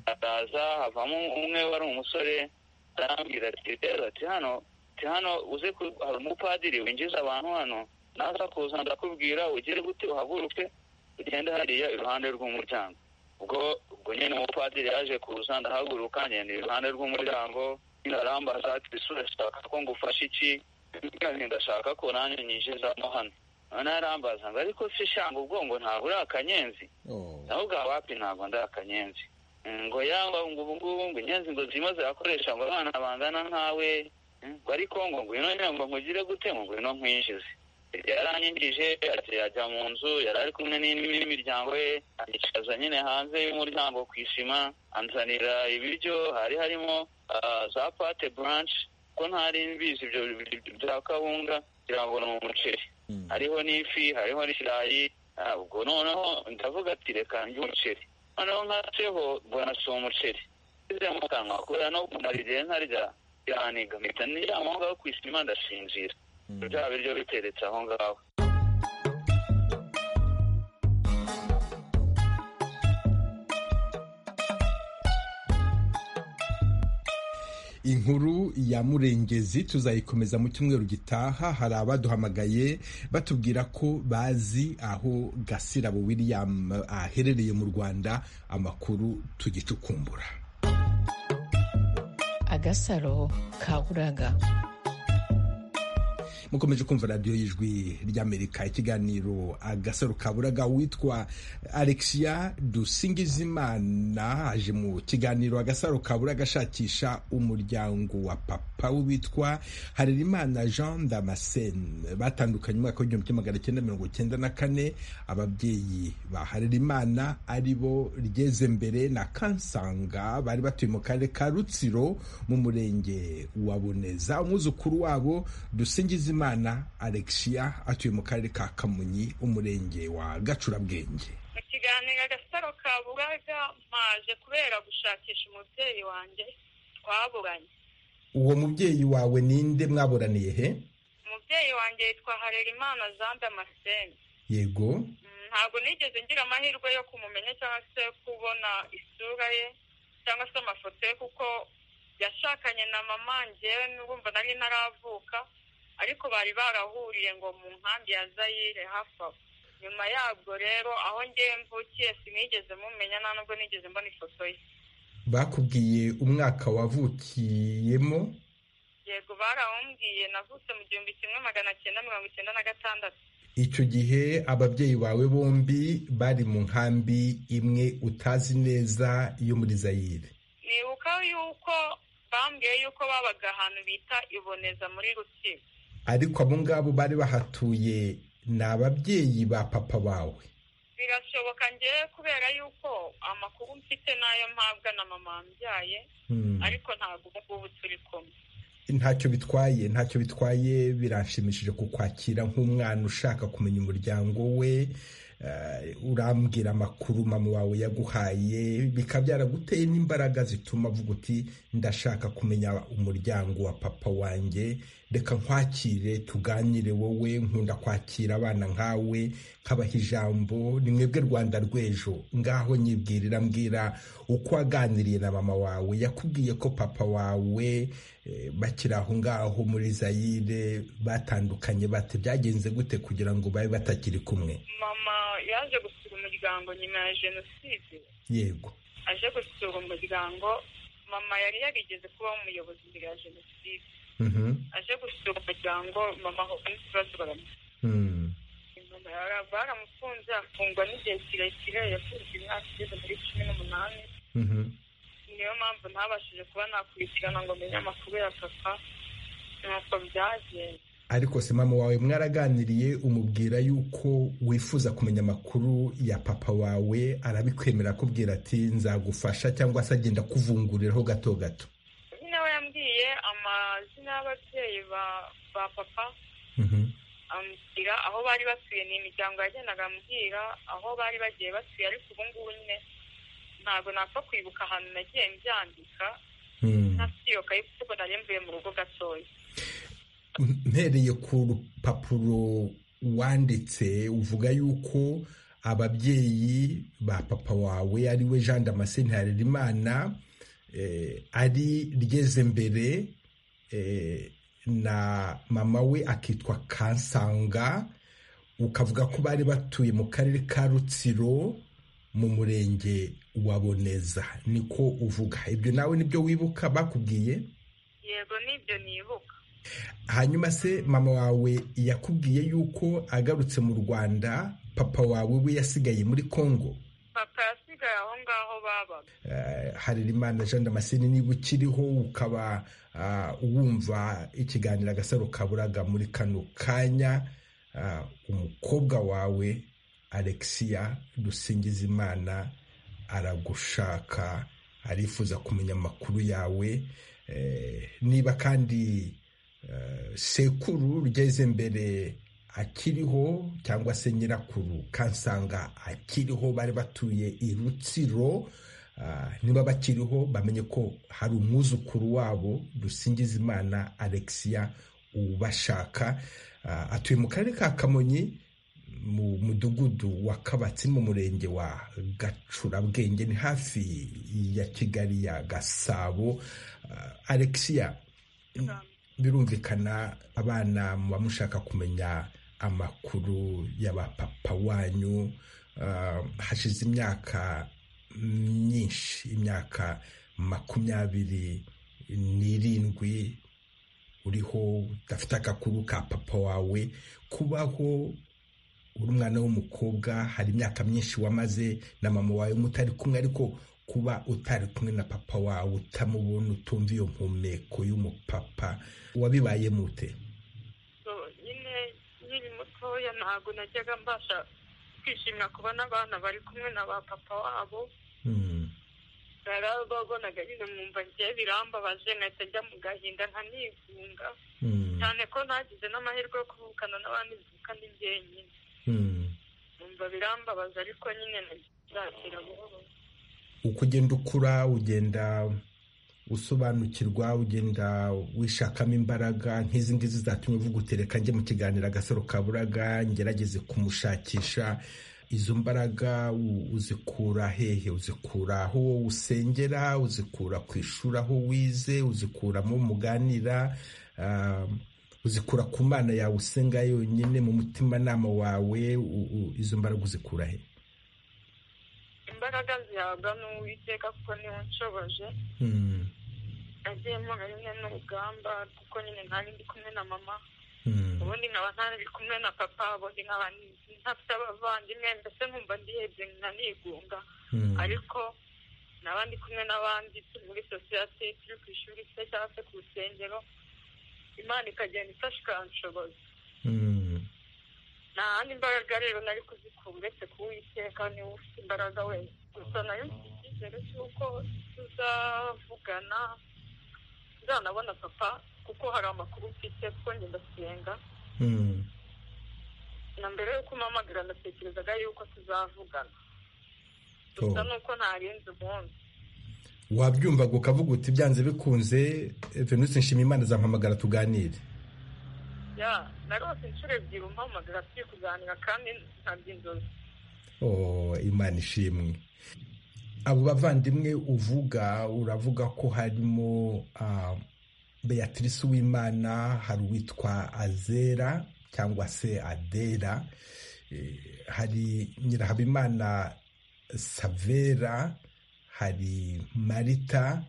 haraza havamo umwe wari umusore arambwira ati rero ati hano hano uze hari umupadiri winjiza abantu hano naza kuza ndakubwira ugire gute uhaguruke ugende hariya iruhande rw'umuryango ubwo ubwo nyine umupadiri yaje kuza ndahaguruka ngenda iruhande rw'umuryango nyine arambaza ati isura ashaka ko ngufashe iki ndashaka ko nanjye nyinjizamo hano noneho arambaza ngo ariko se shanga ubwo ngo ntabwo uri akanyenzi nawe ubwa wapi ntabwo ndi akanyenzi ngo yaba ngo ubu ngubu ngo inyenzi ngo zirimo zirakoresha ngo abana bangana nkawe ngo ariko ngo ngwino nyine ngo nkugire gute ngo ngwino nkwinjize yaranyinjije yajya mu nzu yari ari kumwe n'imiryango ye yicaza nyine hanze y'umuryango ku isima anzanira ibiryo hari harimo za pate buranshi ko ntari mbizi ibyo bya kawunga kugira ngo ni umuceri hariho n'ifi hariho n'ikirayi ubwo noneho ndavuga ati reka njye umuceri noneho nkatseho mbona si umuceri nsize mu kanwa kubera no kumara igihe ntarya biraniga mpita niryama aho ngaho ku isima ndashinjira bya biryo biteretse aho ngaho inkuru ya murengezi tuzayikomeza mu cyumweru gitaha hari abaduhamagaye batubwira ko bazi aho gasirabo william aherereye mu rwanda amakuru tugicukumbura agasaro ka buraga mukomeje kumva radiyo y'ijwi ry'amerika ikiganiro agasaro kaburaga witwa alexia dusingizimana aje mu kiganiro agasaro kaburaga ashakisha umuryango wa papa we witwa harerimana jean damascene batandukanye umwaka w'igihumbi kimwe magana cyenda mirongo cyenda na kane ababyeyi ba harerimana ari bo ryeze mbere na kansanga bari batuye mu karere ka rutsiro mu murenge wa buneza umwuzukuru wabo dusingizimana imana alexia atuye mu karere ka kamonyi umurenge wa gacurabwenge mu kiganiro agasaro ka buraga maje kubera gushakisha umubyeyi wanjye twaburanye uwo mubyeyi wawe ninde mwaburaniye he umubyeyi wanjye yitwa harerimana jean damascene yego ntabwo nigeze ngira amahirwe yo kumumenya cyangwa se kubona isura ye cyangwa se amafoto ye kuko yashakanye na mama ngewe n'ubumva nari naravuka ariko bari barahuriye ngo mu nkambi ya zayire hafi aho nyuma yabwo rero aho ngewe mvukiye sinigeze mumenya nta nubwo nigeze mbona ifoto ye bakubwiye umwaka wavukiyemo yego barawumbwiye navutse mu gihumbi kimwe magana cyenda mirongo icyenda na gatandatu icyo gihe ababyeyi bawe bombi bari mu nkambi imwe utazi neza yo muri zayire nibuka yuko bambwiye yuko babaga ahantu bita iboneza muri rutsiro ariko abo ngabo bari bahatuye ni ababyeyi ba papa bawe birashoboka ngewe kubera yuko amakuru mfite n'ayo mpabwa na mama wambyaye ariko ntabwo ubu ngubu turi kumwe ntacyo bitwaye ntacyo bitwaye biranshimishije kukwakira nk'umwana ushaka kumenya umuryango we urambwira amakuru mama wawe yaguhaye bikaba byaraguteye n'imbaraga zituma avuga uti ndashaka kumenya umuryango wa papa wanjye reka nkwakire tuganire wowe nkunda kwakira abana nkawe nkabaha ijambo ni mwebwe rwanda rw'ejo ngaho nyibwirira mbwira uko waganiriye na mama wawe yakubwiye ko papa wawe bakiri aho ngaho muri zayire batandukanye bate byagenze gute kugira ngo babe batakiri kumwe mama yaje gusura umuryango nyuma ya jenoside yego aje gusura umuryango mama yari yarigeze kuba umuyobozi mbere ya jenoside aje gusura umuryango mama ahura n'ikibazo Mhm. baramufungura baramufunze afungwa n'igihe kirekire yafunzwe imyaka igeze muri cumi n'umunani Mhm. niyo mpamvu ntabashije kuba nakurikirana ngo menye amakuru ya papa nuko byagenze ariko se mama wawe mwaraganiriye umubwira yuko wifuza kumenya amakuru ya papa wawe arabikwemera akubwira ati nzagufasha cyangwa se agenda kuvunguriraho gato gato nyine we yambwiye amazina y'ababyeyi ba- ba papa Mhm. ambwira aho bari batuye ni imiryango yagendaga ambwira aho bari bagiye batuye ariko ubu ngubu nyine ntabwo napfa kwibuka ahantu nagiye mbyandika Mm. ntasiyokaye kuko nari mvuye mu rugo gatoya mpereye ku rupapuro wanditse uvuga yuko ababyeyi ba papa wawe ari we jean damascene harerimana eh, ari ryeze mbere eh, na mama we akitwa kansanga ukavuga ko bari batuye mu karere ka rutsiro mu murenge wa boneza niko uvuga ibyo nawe nibyo wibuka bakubwiye yego nibyo nibuka hanyuma se mama wawe yakubwiye yuko agarutse mu rwanda papa wawe we yasigaye muri congo papa yasigaye aho ngaho babaga Eh, harerimana jean damascene niba ukiriho ukaba ah, wumva ikiganiro agasaro kaburaga muri kano kanya ah, umukobwa wawe alexia dusingizimana aragushaka arifuza kumenya amakuru yawe Eh, niba kandi eh, sekuru rugeze mbere akiriho cyangwa se nyirakuru kansanga akiriho bari batuye i rutsiro niba bakiriho bamenye ko hari umwuzukuru wabo dusingiza imana alexia ubashaka atuye mu karere ka kamonyi mu mudugudu wa kabatsi mu murenge wa gacurabwenge ni hafi ya kigali ya gasabo alexia birumvikana abana muba mushaka kumenya amakuru y'abapapa wanyu hashize imyaka myinshi imyaka makumyabiri n'irindwi uriho udafite agakuru ka papa wawe kubaho uri umwana w'umukobwa hari imyaka myinshi wamaze na mama wawe mutari kumwe ariko kuba utari kumwe na papa wawe utamubona utumva iyo mpumeko y'umupapa wabibaye mute nyine nkiri mutoya ntabwo najyaga mbasha kwishimira kubona abana bari kumwe na ba papa wabo narababonaga nyine mwumva ngiye birambabaje nkahita njya mu gahinda nkanigunga cyane ko nagize n'amahirwe yo kuvukana n'abandi mvuka ndi jyenyine numva birambabaza ariko nyine nakira buhoro uko ugenda ukura ugenda usobanukirwa ugenda wishakamo imbaraga nk'izi ngizi zatumye uvuga utereka njye mu kiganiro agasaro kaburaga ngerageze kumushakisha izo mbaraga uzikura hehe uzikura aho wowe usengera uzikura ku ishuri aho wize uzikura mu muganira uzikura ku mana yawe usenga yonyine mu mutimanama wawe izo mbaraga uzikura he imbaraga zihabwa n'uwiteka kuko niwe nshoboje agiyemo nyine n'urugamba kuko nyine ntari ndi kumwe na mama ubundi nkaba ntari kumwe na papa ubundi nkaba ntafite abavandimwe mbese nkumva ndihebye nkanigunga ariko nkaba ndi kumwe n'abandi turi muri sosiyete turi ku ishuri se cyangwa se ku rusengero imana ikagenda ifasha ikanshoboza nta handi imbaraga rero nari kuzikura uretse kuwiteka niwe ufite imbaraga wese gusa nayo mfite icyizere cy'uko tuzavugana tuzanabona papa kuko hari amakuru mfite kuko njye ndasenga na mbere yuko umpamagara ndatekerezaga yuko tuzavugana gusa ni uko ntarenze umunsi wabyumvaga ukavuga uti byanze bikunze venuse nshima imana zampamagara tuganire ya narose inshuro ebyiri umpamagara turi kuganira kandi ntabwo inzozi imana ishimwe abo bavandimwe uvuga uravuga ko harimo beatrice uwimana hari uwitwa azera cyangwa se adera hari nyirahabimana savera hari marita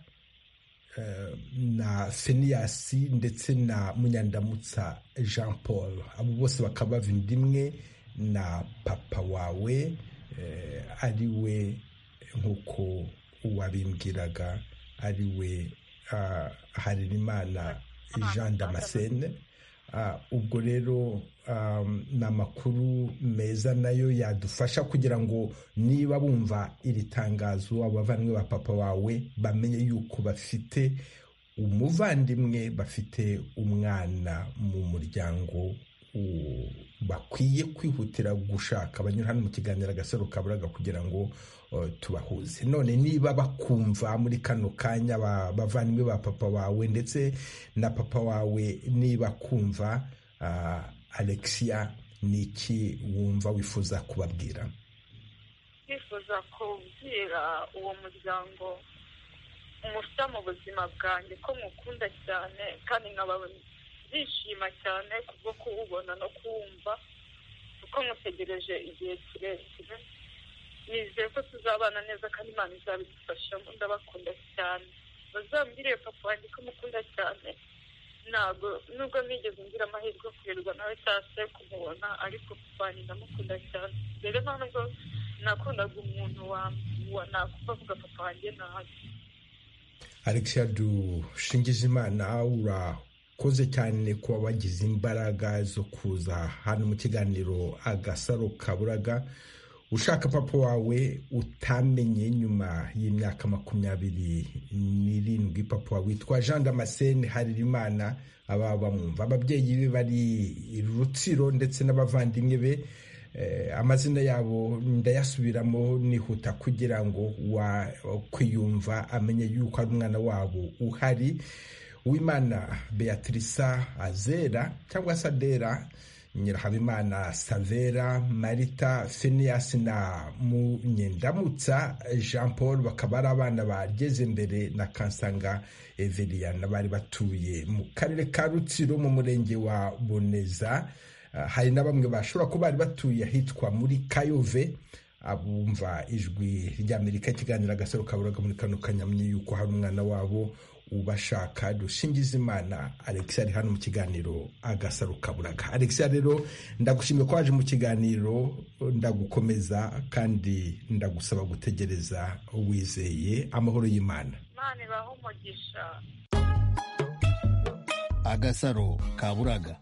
na feniyasi ndetse na munyandamutsa jean paul abo bose bakaba bavindi imwe na papa wawe ari we nk'uko uwabimbwiraga ari we harerimana jean damascene ubwo rero ni amakuru meza nayo yadufasha kugira ngo niba bumva iri tangazo abavandimwe ba papa wawe bamenye yuko bafite umuvandimwe bafite umwana mu muryango bakwiye kwihutira gushaka banyura hano mu kiganiro agasaro kaburaga kugira ngo tubahuze none niba bakumva muri kano kanya bavandimwe ba papa wawe ndetse na papa wawe niba kumva alexia ni iki wumva wifuza kubabwira nifuza kubwira uwo muryango umusa mu buzima bwanjye ko mukunda cyane kandi nkababona ndishima cyane kubwo kuwubona no kuwumva kuko mutegereje igihe kirekire nizeye ko tuzabana neza kandi imana izabidufashamo ndabakunda cyane bazambwire papa wanjye ko mukunda cyane ntabwo nubwo nigeze ngira amahirwe yo kurerwa nawe cyangwa se kumubona ariko papa wanjye ndamukunda cyane rero ntabwo nakundaga umuntu nakumva avuga papa wanjye nabi alexia dushingije imana uraho koze cyane kuba bagize imbaraga zo kuza hano mu kiganiro agasaro kaburaga ushaka papa wawe utamenye nyuma y'imyaka makumyabiri n'irindwi papa wawe witwa jean damascene harerimana ababa bamwumva ababyeyi be bari rutsiro ndetse n'abavandimwe be amazina yabo ndayasubiramo nihuta kugira ngo kwiyumva amenye yuko ari umwana wabo uhari uwimana beatrice azera cyangwa se adera nyirahabimana savera marita feniyasi na munyendamutsa jean paul bakaba ari abana bageze imbere na kansanga everiyana bari batuye mu karere ka rutsiro mu murenge wa boneza hari na bamwe bashobora kuba bari batuye ahitwa muri kayove abumva ijwi ry'amerika ikiganiro agasaro kaburaga muri kano kanyamye yuko hari umwana wabo ubashaka dushingiza imana alex ari hano mu kiganiro agasaro kaburaga alex rero ndagushimye ko waje mu kiganiro ndagukomeza kandi ndagusaba gutegereza wizeye amahoro y'imana imana ibaha umugisha agasaro kaburaga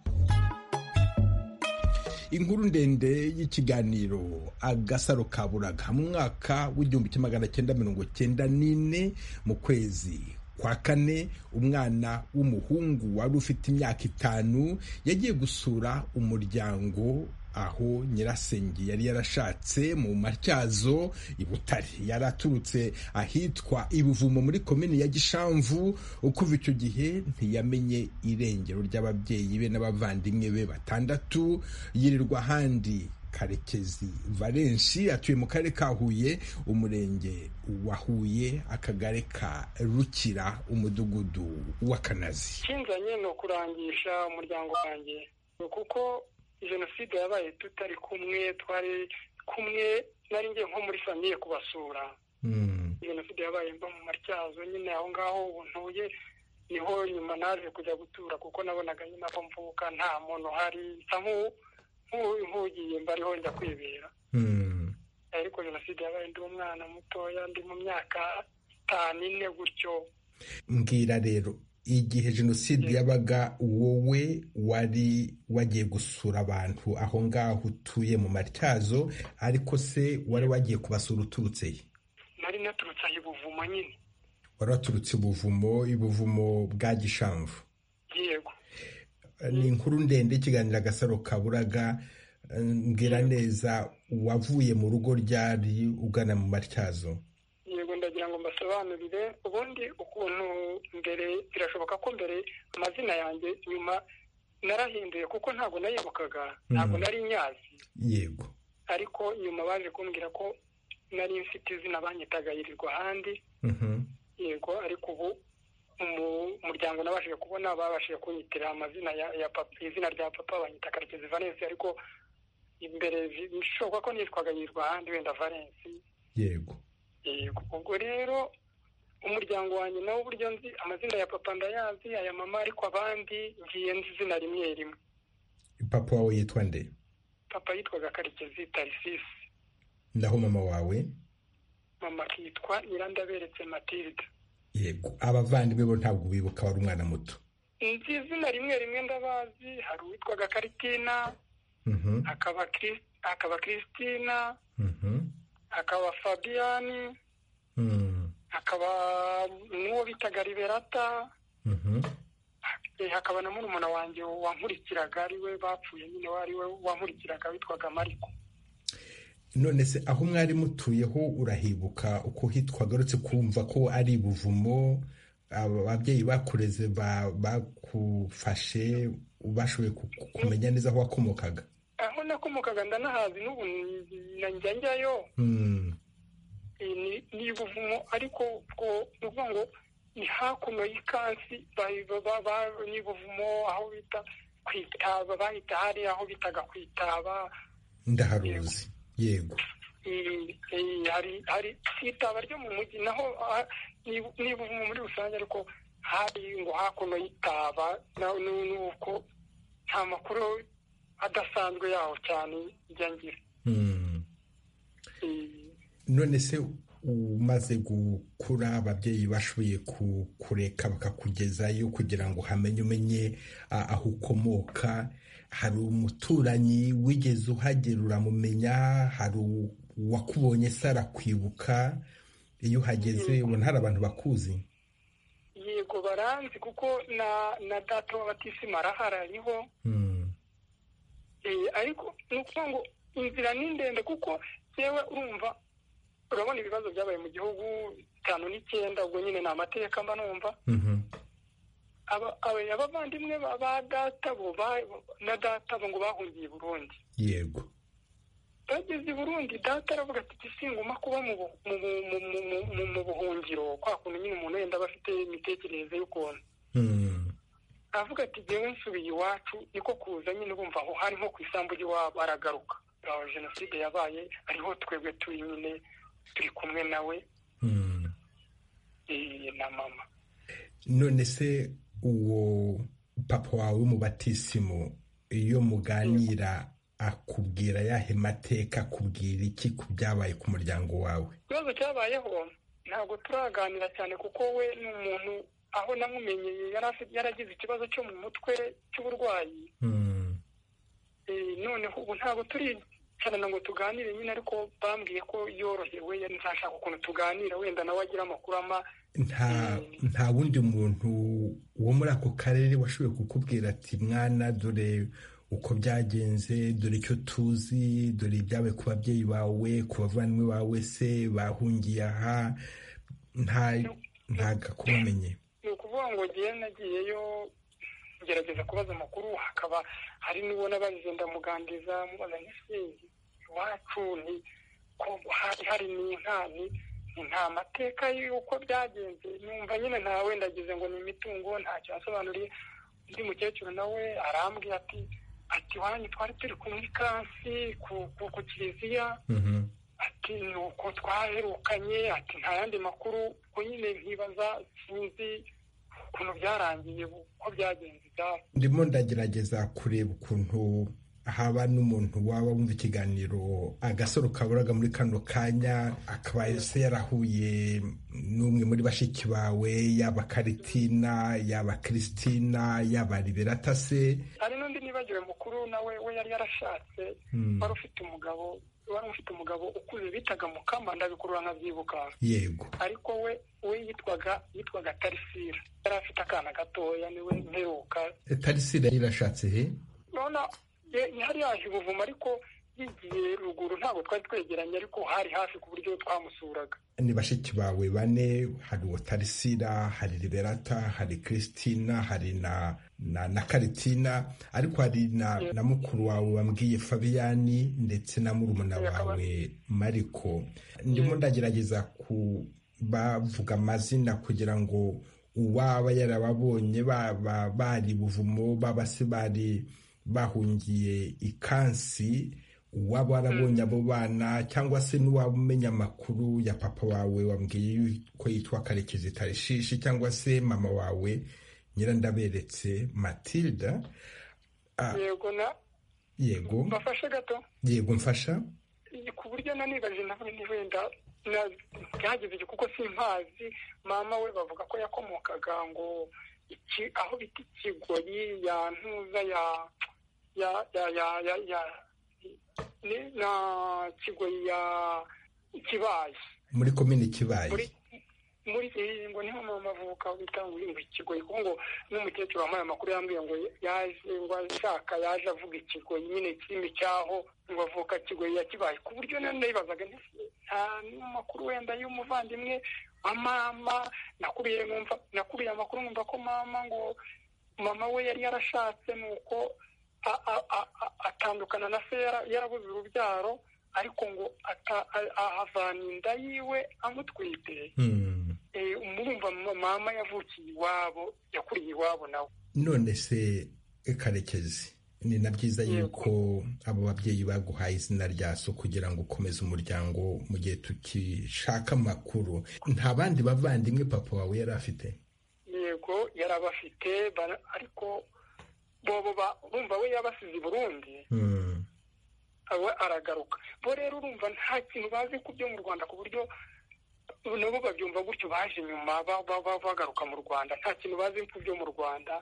inkuru ndende y'ikiganiro agasaro kaburaga mu mwaka w'igihumbi kimwe magana cyenda mirongo cyenda n'ine mu kwezi kwa kane umwana w'umuhungu wari ufite imyaka itanu yagiye gusura umuryango aho nyirasenge yari yarashatse mu matyazo i butare yari aturutse ahitwa ibuvumo muri komini ya gishamvu kuva icyo gihe ntiyamenye irengero ry'ababyeyi be n'abavandimwe be batandatu yirirwa ahandi karekezi valenshi atuye mu karere ka huye umurenge wa huye akagari ka rukira umudugudu w'akanazi ikinzanye ni ukurangisha umuryango wanjye kuko jenoside yabaye tutari kumwe twari kumwe nari ngiye nko muri famiye kubasura jenoside yabaye mba mu matyazo nyine aho ngaho ntuye niho nyuma naje kujya gutura kuko nabonaga nyine aho mvuka nta muntu uhari nk'ugiye mbariho njya kwibera ariko jenoside yabaye ndi umwana mutoya ndi mu myaka itanu ine gutyo mbwira rero igihe jenoside yabaga wowe wari wagiye gusura abantu aho ngaho utuye mu matyazo ariko se wari wagiye kubasura uturutse he nari naturutse aho ibuvumo nyine wari waturutse ibuvumo ibuvumo bwa gishamvu yego ni inkuru ndende ikiganiro agasaro kaburaga mbwira neza wavuye mu rugo ryari ugana mu matyazo yego ndagira ngo mbasobanurire ubundi ukuntu mbere birashoboka ko mbere amazina yanjye nyuma narahinduye kuko ntabwo nayibukaga ntabwo nari nyazi yego ariko nyuma baje kumbwira ko nari mfite izina banyitaga yirirwa ahandi yego ariko ubu umuryango nabashije kubona babashije kunyitira amazina ya papa izina rya papa banyita karekezi valensi ariko imbere bishoboka ko nitwaga yitwa ahandi wenda valensi yego yego ubwo rero umuryango wanjye nawe uburyo nzi amazina ya papa ndayazi aya mama ariko abandi ngiye nzi izina rimwe rimwe papa wawe yitwa nde papa yitwaga karekezi tarisisi naho mama wawe mama akitwa irandaberetse matilda yego abavandimwe bo ntabwo bibuka wari umwana muto nzi izina rimwe rimwe ndabazi hari uwitwaga karitina hakaba kiristina hakaba fabiyani hakaba n'uwo bitaga liberata hakaba na murumuna wanjye wankurikiraga ariwe bapfuye nyine we wankurikiraga witwaga mariko none se aho mwari mutuyeho urahibuka uko hitwa agarutse kumva ko ari ibuvumo ababyeyi bakureze bakufashe bashoboye kumenya neza aho wakomokaga aho nakomokaga ndanahazi n'ubu njya njyayo ni ibuvumo ariko ni ukuvuga ngo ni hakuno y'ikansi ni ibuvumo aho bita ku itaba bahita hari aho bitaga ku itaba ndaharuzi yego hari itaba ryo mu mujyi naho niba muri rusange ariko hari ngo hakuno y'itaba nuko nta makuru adasanzwe yaho cyane njya ngira none se umaze gukura ababyeyi bashoboye kureka bakakugezayo kugira ngo hamenye umenye aho ukomoka hari umuturanyi wigeze uhagera uramumenya hari uwakubonye se arakwibuka iyo uhageze ubona hari abantu bakuzi yego baranzi kuko na na data w'abatisima arahari ariho ariko ni ukuvuga ngo inzira ni ndende kuko yewe urumva urabona ibibazo byabaye mu gihugu bitanu n'icyenda ubwo nyine ni amateka mba numva abavandimwe ba data bo na data bo ngo bahungiye i burundi yego bageze i burundi data aravuga ati gisinguma kuba mu buhungiro kwa kuntu nyine umuntu wenda aba afite imitekerereze y'ukuntu aravuga ati ngewe nsubiye iwacu niko kuza nyine bumva aho hari nko ku isambu ry'iwabo aragaruka jenoside yabaye ariho twebwe turi nyine turi kumwe nawe na mama none se uwo papa wawe w'umubatisimu iyo muganira akubwira yahe mateka akubwira iki ku byabaye ku muryango wawe ikibazo cyabayeho ntabwo turaganira cyane kuko we ni umuntu aho namumenyeye yaragize ikibazo cyo mu mutwe cy'uburwayi noneho ubu ntabwo turicarana ngo tuganire nyine ariko bambwiye ko yorohewe ntashaka ukuntu tuganira wenda nawe agira amakuru ama nta wundi muntu wo muri ako karere washoboye kukubwira ati mwana dore uko byagenze dore icyo tuzi dore ibyawe ku babyeyi bawe ku bavandimwe bawe se bahungiye aha ntago akumenye ni ukuvuga ngo ngewe nagiyeyo ngerageza kubaza amakuru hakaba hari n'ubona bagenda muganiriza mubaza nk'isi iwacu ni ko hari hari n'inkani nta mateka y'uko byagenze numva nyine nta wenda agize ngo ni imitungo ntacyo yasobanuriye undi mukecuru nawe arambwira ati ati wanyu twari turi kumwe ikansi ku kiliziya ati ni uko twaherukanye ati nta yandi makuru ko nyine nkibaza sinzi ukuntu byarangiye uko byagenze ibyabo ndimo ndagerageza kureba ukuntu haba n'umuntu waba wumva ikiganiro agasaro kaburaga muri kano kanya akaba se yarahuye n'umwe muri bashiki bawe yaba karitina yaba kiristina yaba liberata se hari n'undi nibagiwe mukuru nawe we yari yarashatse wari ufite umugabo wari ufite umugabo ukuze bitaga mukama ndabikurura nkabyibuka yego ariko we we yitwaga yitwaga tarisira yari afite akana gatoya niwe mperuka tarisira yarashatse he yari yaje ubuvumo ariko yigiye ruguru ntabwo twari twegeranye ariko hari hafi ku buryo twamusuraga ni bashiki bawe bane hari uwo tarisira hari liberata hari christina hari na na na karitina ariko hari na na mukuru wawe wambwiye fabiyani ndetse na murumuna wawe mariko ndimo ndagerageza kubavuga amazina kugira ngo uwaba yarababonye baba bari buvumo baba se bari bahungiye ikansi uwaba warabonye abo bana cyangwa se n'uwaba umenya amakuru ya papa wawe wambwiye ko yitwa karekezi tarishishi cyangwa se mama wawe nyirandaberetse matilda yego na yego mbafashe gato yego mfasha ku buryo nanibaje nawe ni wenda byagejeje kuko simpazi mama we bavuga ko yakomokaga ngo aho bita ikigoyi ya ntuza ya ya ya ya ya ya ni na kigoyi ya ikibaye muri komini kibaye muri iyi ngo niho mama avuka bitanguriye ngo ikigoyi kuko ngo n'umukecuru wambaye amakuru yambwiye ngo yaje ngo ashaka yaje avuga ikigoyi nyine kirimi cyaho ngo avuka kigoyi ya kibaye ku buryo nari nayibazaga nta n'amakuru wenda y'umuvandimwe wa mama nakuriye nakuriye amakuru nkumva ko mama ngo mama we yari yarashatse ni uko atandukana na se yarabuze urubyaro ariko ngo ahavana inda yiwe amutwite umurumva mama yavukiye iwabo yakuriye iwabo nawe none se karekezi ni na byiza yuko abo babyeyi baguhaye izina rya so kugira ngo ukomeze umuryango mu gihe tukishaka amakuru nta bandi bavandimwe papa wawe yari afite yego yari abafite ariko bumva we yabasize i burundi aba aragaruka bo rero urumva nta kintu bazi ku byo mu rwanda ku buryo nabo babyumva gutyo baje nyuma bagaruka mu rwanda nta kintu bazi ku byo mu rwanda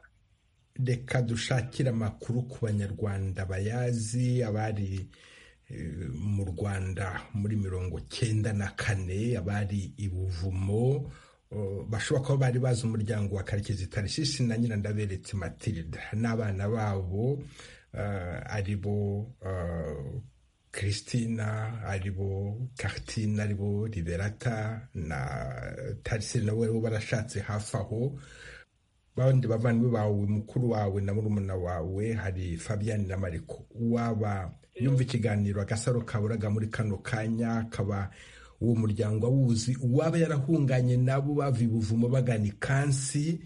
reka dushakire amakuru ku banyarwanda bayazi abari mu rwanda muri mirongo cyenda na kane abari i buvumo bashobora kuba bari bazi umuryango wa karekezi tarishishi na nyirandaberetse matilda n'abana babo aribo christina aribo karitine aribo liberata na tarise nawe barashatse hafi aho bandi bavandimwe bawe mukuru wawe na murumuna wawe hari fabian na mariko waba yumva ikiganiro agasaro kaburaga muri kano kanya akaba uwo muryango awuzi uwaba yarahunganye nabo bava i buvumo bagana ikansi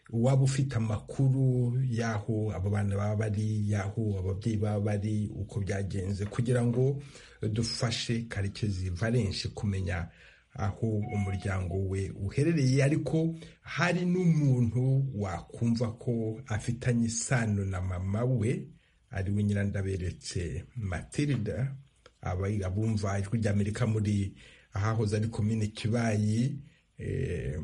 waba ufite amakuru y'aho abo bana baba bari y'aho ababyeyi baba bari uko byagenze kugira ngo dufashe karekezi valenshi kumenya aho umuryango we uherereye ariko hari n'umuntu wakumva ko afitanye isano na mama we ari we nyirandaberetse matilda abumva ijwi ry'amerika muri ahahoze ari komine kibayi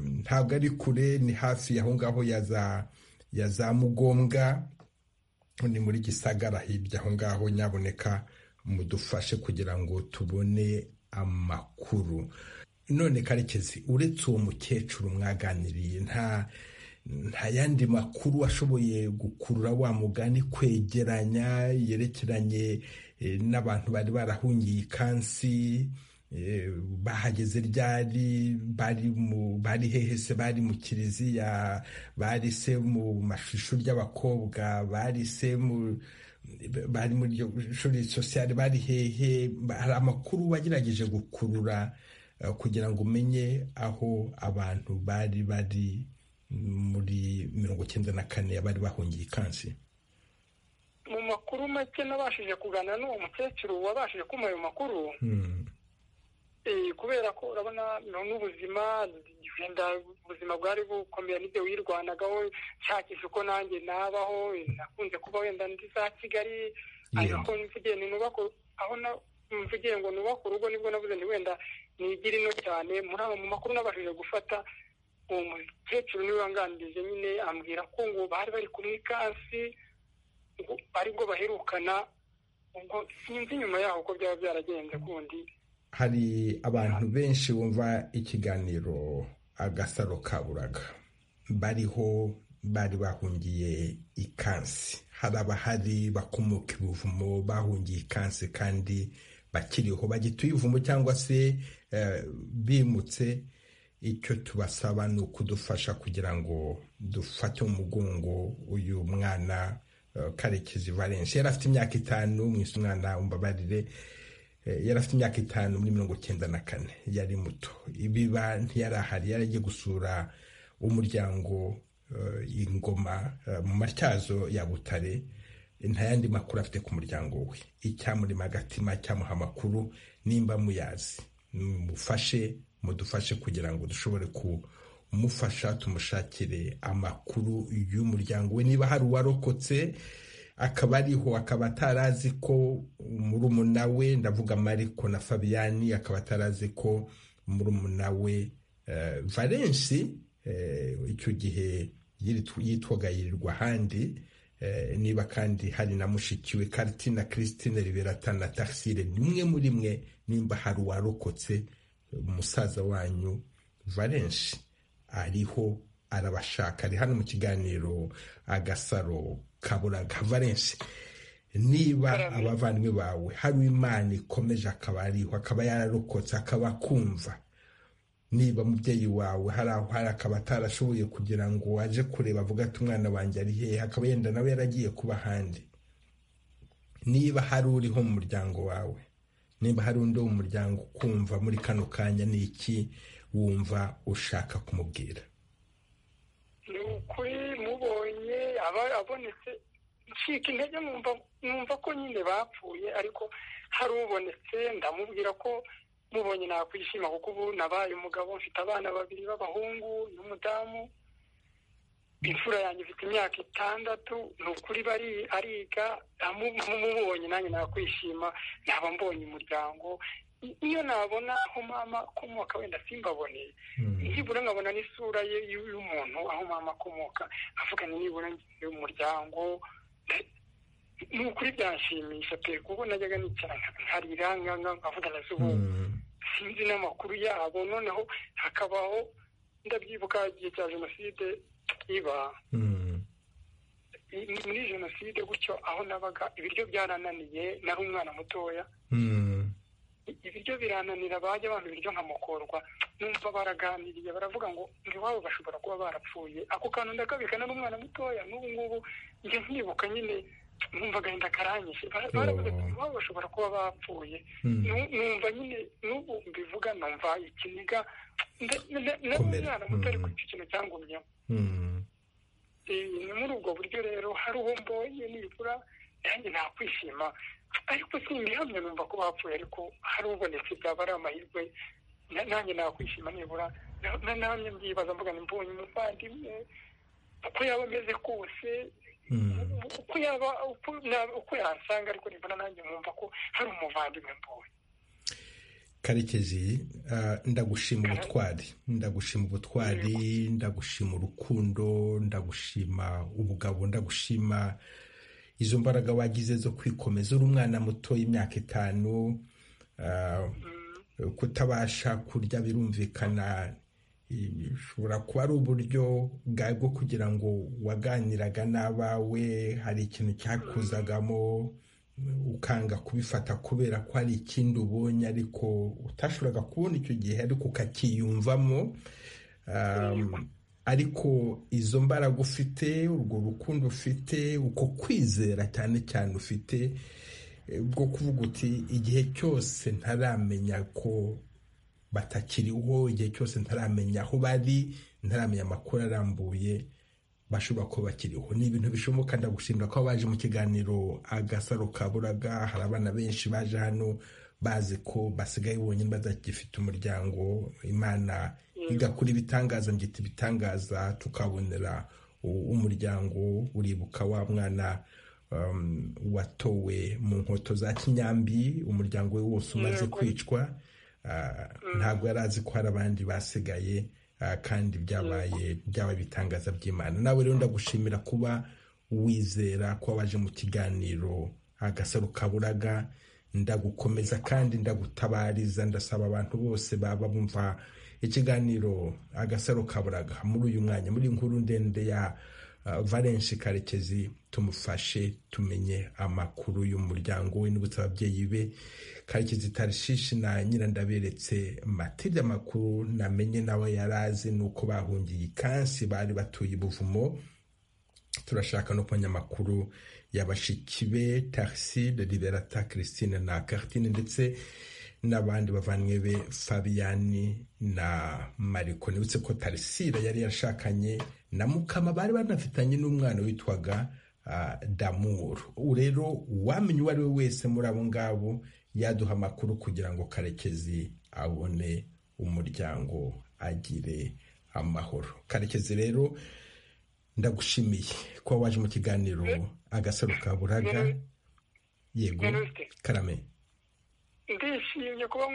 ntabwo ari kure ni hafi aho ngaho ya za mugombwa ni muri gisagara hirya aho ngaho nyaboneka mudufashe kugira ngo tubone amakuru none karekezi uretse uwo mukecuru mwaganiriye nta nta yandi makuru ashoboye gukurura wa mugani kwegeranya yerekeranye n'abantu bari barahungiye ikansi bahageze ryari bari hehe se bari mu kiliziya bari se mu mashusho ry'abakobwa bari se mu bari muri shuri sosiyali bari hehe hari amakuru wagerageje gukurura kugira ngo umenye aho abantu bari bari muri mirongo icyenda na kane bari bahungiye ikansi mu makuru make nabashije kuganira n'uwo mukecuru wabashije kumuha ayo makuru kubera ko urabona n'ubuzima wenda ubuzima bwari bukomeye n'ibyo wirwanagaho nshakisha uko nanjye nabaho nakunze kuba wenda ndi za kigali ariko mvugende nubako aho mvugiye ngo nubake urugo nibwo navuze ni wenda nigire ino cyane muri aba mu makuru nabashije gufata uwo mukecuru niwe wanganirije nyine ambwira ko ngo bari bari kumwe ikansi aribwo baherukana ubwo sinzi nyuma yaho uko byaba byaragenze kundi hari abantu benshi bumva ikiganiro agasaro kaburaga bariho bari bahungiye ikansi hari abahari bakomoka ibuvumo bahungiye ikansi kandi bakiriho bagituye ivumo cyangwa se bimutse icyo tubasaba ni ukudufasha kugira ngo dufate umugongo uyu mwana karekezi valenshi yari afite imyaka itanu mwese umwana umbabarire yari afite imyaka itanu muri mirongo icyenda na kane yari muto ibiba ntiyari ahari yari agiye gusura umuryango ingoma mu matyazo ya butare nta yandi makuru afite ku muryango we icyamurema agatima cyamuha amakuru nimba muyazi mufashe mudufashe kugira ngo dushobore kumufasha tumushakire amakuru y'umuryango we niba hari uwarokotse akaba ariho akaba atarazi ko murumuna we ndavuga mariko na fabiyani akaba atarazi ko murumuna we valenshi icyo gihe yitwaga yirirwa ahandi niba kandi hari na mushiki we karitina christine riberata na taxire nimwe muri mwe nimba hari uwarokotse umusaza wanyu valenshi ariho arabashaka ari hano mu kiganiro agasaro kaburaga valenshi niba abavandimwe bawe hari imana ikomeje akaba ariho akaba yararokotse akaba akumva niba mubyeyi wawe hari aho hari akaba atarashoboye kugira ngo aje kureba avuga ati umwana wanjye ari hehe akaba yenda nawe yaragiye kuba ahandi niba hari uriho mu muryango wawe niba hari undi wo mu muryango ukumva muri kano kanya ni iki wumva ushaka kumubwira ni ukuri mubonye aba abonetse ncika intege numva ko nyine bapfuye ariko hari ubonetse ndamubwira ko mubonye nakwishima kuko ubu nabaye umugabo mfite abana babiri b'abahungu n'umudamu imfura yanjye ifite imyaka itandatu ni ukuri bari ariga mubonye nanjye nakwishima naba mbonye umuryango iyo nabona aho mama akomoka wenda simbabone nibura nkabona n'isura ye y'umuntu aho mama akomoka avuganye nibura umuryango ni ukuri byashimisha pe kuko najyaga nicara nkarira nkavuga na zo sinzi n'amakuru yabo noneho hakabaho ndabyibuka igihe cya jenoside iba muri jenoside gutyo aho nabaga ibiryo byarananiye nari umwana mutoya ibiryo birananira bajya abantu ibiryo nkamukorwa numva baraganiriye baravuga ngo iwabo bashobora kuba barapfuye ako kantu ndakabika nari umwana mutoya n'ubu ngubu njya nkibuka nyine numva agahinda karanyishe baravuga ngo iwabo bashobora kuba bapfuye numva nyine n'ubu mbivuga numva ikiniga nari umwana muto ariko icyo kintu cyangumyemo ni muri ubwo buryo rero hari uwo mbonye nibura nanjye nakwishima ariko simbihamye numva ko bapfuye ariko hari ubonetse byaba ari amahirwe nanjye nakwishima nibura nanjye mbyibaza mvuga mbonye umuvandimwe uko yaba ameze kose uko yaba uko yasanga ariko nibura nanjye numva ko hari umuvandimwe mbonye karekezi ndagushima ubutwari ndagushima ubutwari ndagushima urukundo ndagushima ubugabo ndagushima izo mbaraga wagize zo kwikomeza uri umwana muto y'imyaka itanu kutabasha kurya birumvikana bishobora kuba ari uburyo bwawe bwo kugira ngo waganiraga n'abawe hari ikintu cyakuzagamo ukanga kubifata kubera ko hari ikindi ubonye ariko utashoboraga kubona icyo gihe ariko ukakiyumvamo ariko izo mbaraga ufite urwo rukundo ufite uko kwizera cyane cyane ufite bwo kuvuga uti igihe cyose ntaramenya ko batakiriho igihe cyose ntaramenya aho bari ntaramenya amakuru arambuye bashobora kuba bakiriho ni ibintu bishoboka ndagushimira ko baje mu kiganiro agasaro kaburaga hari abana benshi baje hano bazi ko basigaye bonyine badagifite umuryango imana igakora ibitangaza ngita ibitangaza tukabonera umuryango uribuka wa mwana watowe mu nkoto za kinyambi umuryango we wose umaze kwicwa ntabwo yari azi ko hari abandi basigaye kandi byabaye byaba ibitangaza by'imana nawe rero ndagushimira kuba wizera kuba waje mu kiganiro agasaro kaburaga ndagukomeza kandi ndagutabariza ndasaba abantu bose baba bumva ikiganiro agasaro kaburaga muri uyu mwanya muri inkuru ndende ya valenshi karekezi tumufashe tumenye amakuru y'umuryango we n'ubutse ababyeyi be karekezi tarishishi na nyirandaberetse matilde amakuru namenye nawe yari azi ni uko bahungiye ikansi bari batuye ubuvumo turashaka no kumenya amakuru ya bashiki be tariside liberata christine na kartine ndetse n'abandi bavanywe be fabiyani na mariko nibutse ko tarisire yari yashakanye na mukama bari banafitanye n'umwana witwaga damuru rero uwamenya uwo ari we wese muri abo ngabo yaduha amakuru kugira ngo karekezi abone umuryango agire amahoro karekezi rero ndagushimiye kuba waje mu kiganiro agasaro ka buraga yego karame ndishimye kuba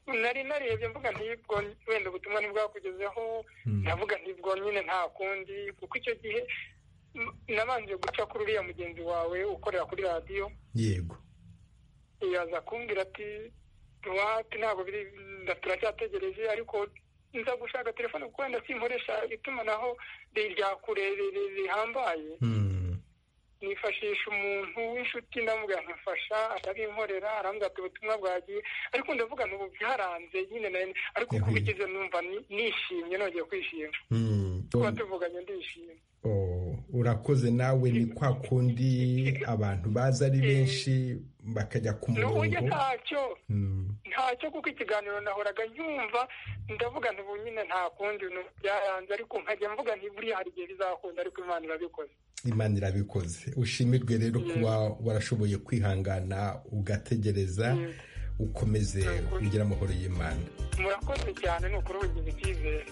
nari narebye mvuga ntibwo wenda ubutumwa ntibwakugezeho navuga ntibwo nyine nta kundi kuko icyo gihe nabanje guca kuri uriya mugenzi wawe ukorera kuri radiyo yego yaza kumbwira ati duhate ntabwo biri turacyategereje ariko nza gushaka telefone kuko wenda simporesha itumanaho rya kure rihambaye nifashisha umuntu w'inshuti ndamubwira nkamufasha arabinkorera arambwira ati ubutumwa bwagiye ariko ndavuga ngo byaranze nyine na ariko uko bigize numva nishimye nongeye kwishima tuba tuvuganye ndishimye urakoze nawe ni kwa kundi abantu baza ari benshi bakajya ku murongo ntacyo ntacyo kuko ikiganiro nahoraga nyumva ndavuga ntubu nyine nta kundi byaranze ariko nkajya mvuga ntiburiya hari igihe bizakunda ariko imana irabikoze imana irabikoze ushimirwe rero kuba warashoboye kwihangana ugategereza ukomeze ugira amahoro y'imana murakoze cyane ni ukuri ubugize icyizere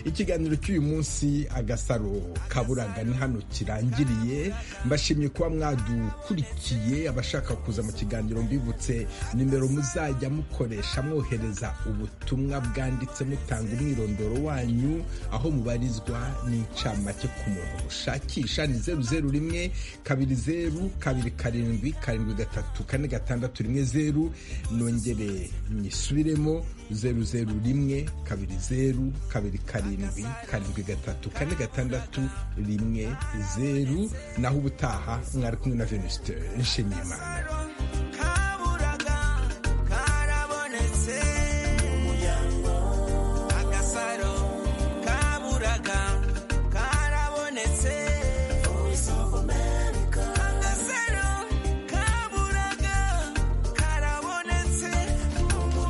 ikiganiro cy'uyu munsi agasaro kaburaga ni hano kirangiriye mbashimye kuba mwadukurikiye abashaka kuza mu kiganiro mbibutse nimero muzajya mukoresha mwohereza ubutumwa bwanditse mutanga umwirondoro wanyu aho mubarizwa n'incamake ku muntu mushakisha ni zeru zeru rimwe kabiri zeru kabiri karindwi karindwi gatatu kane gatandatu rimwe zeru nongere nyisubiremo zeru zeru rimwe kabiri zeru kabiri karindwi karindwi karindwi gatatu kane gatandatu rimwe zeru naho ubutaha mwari kumwe na venusite nshimiyimana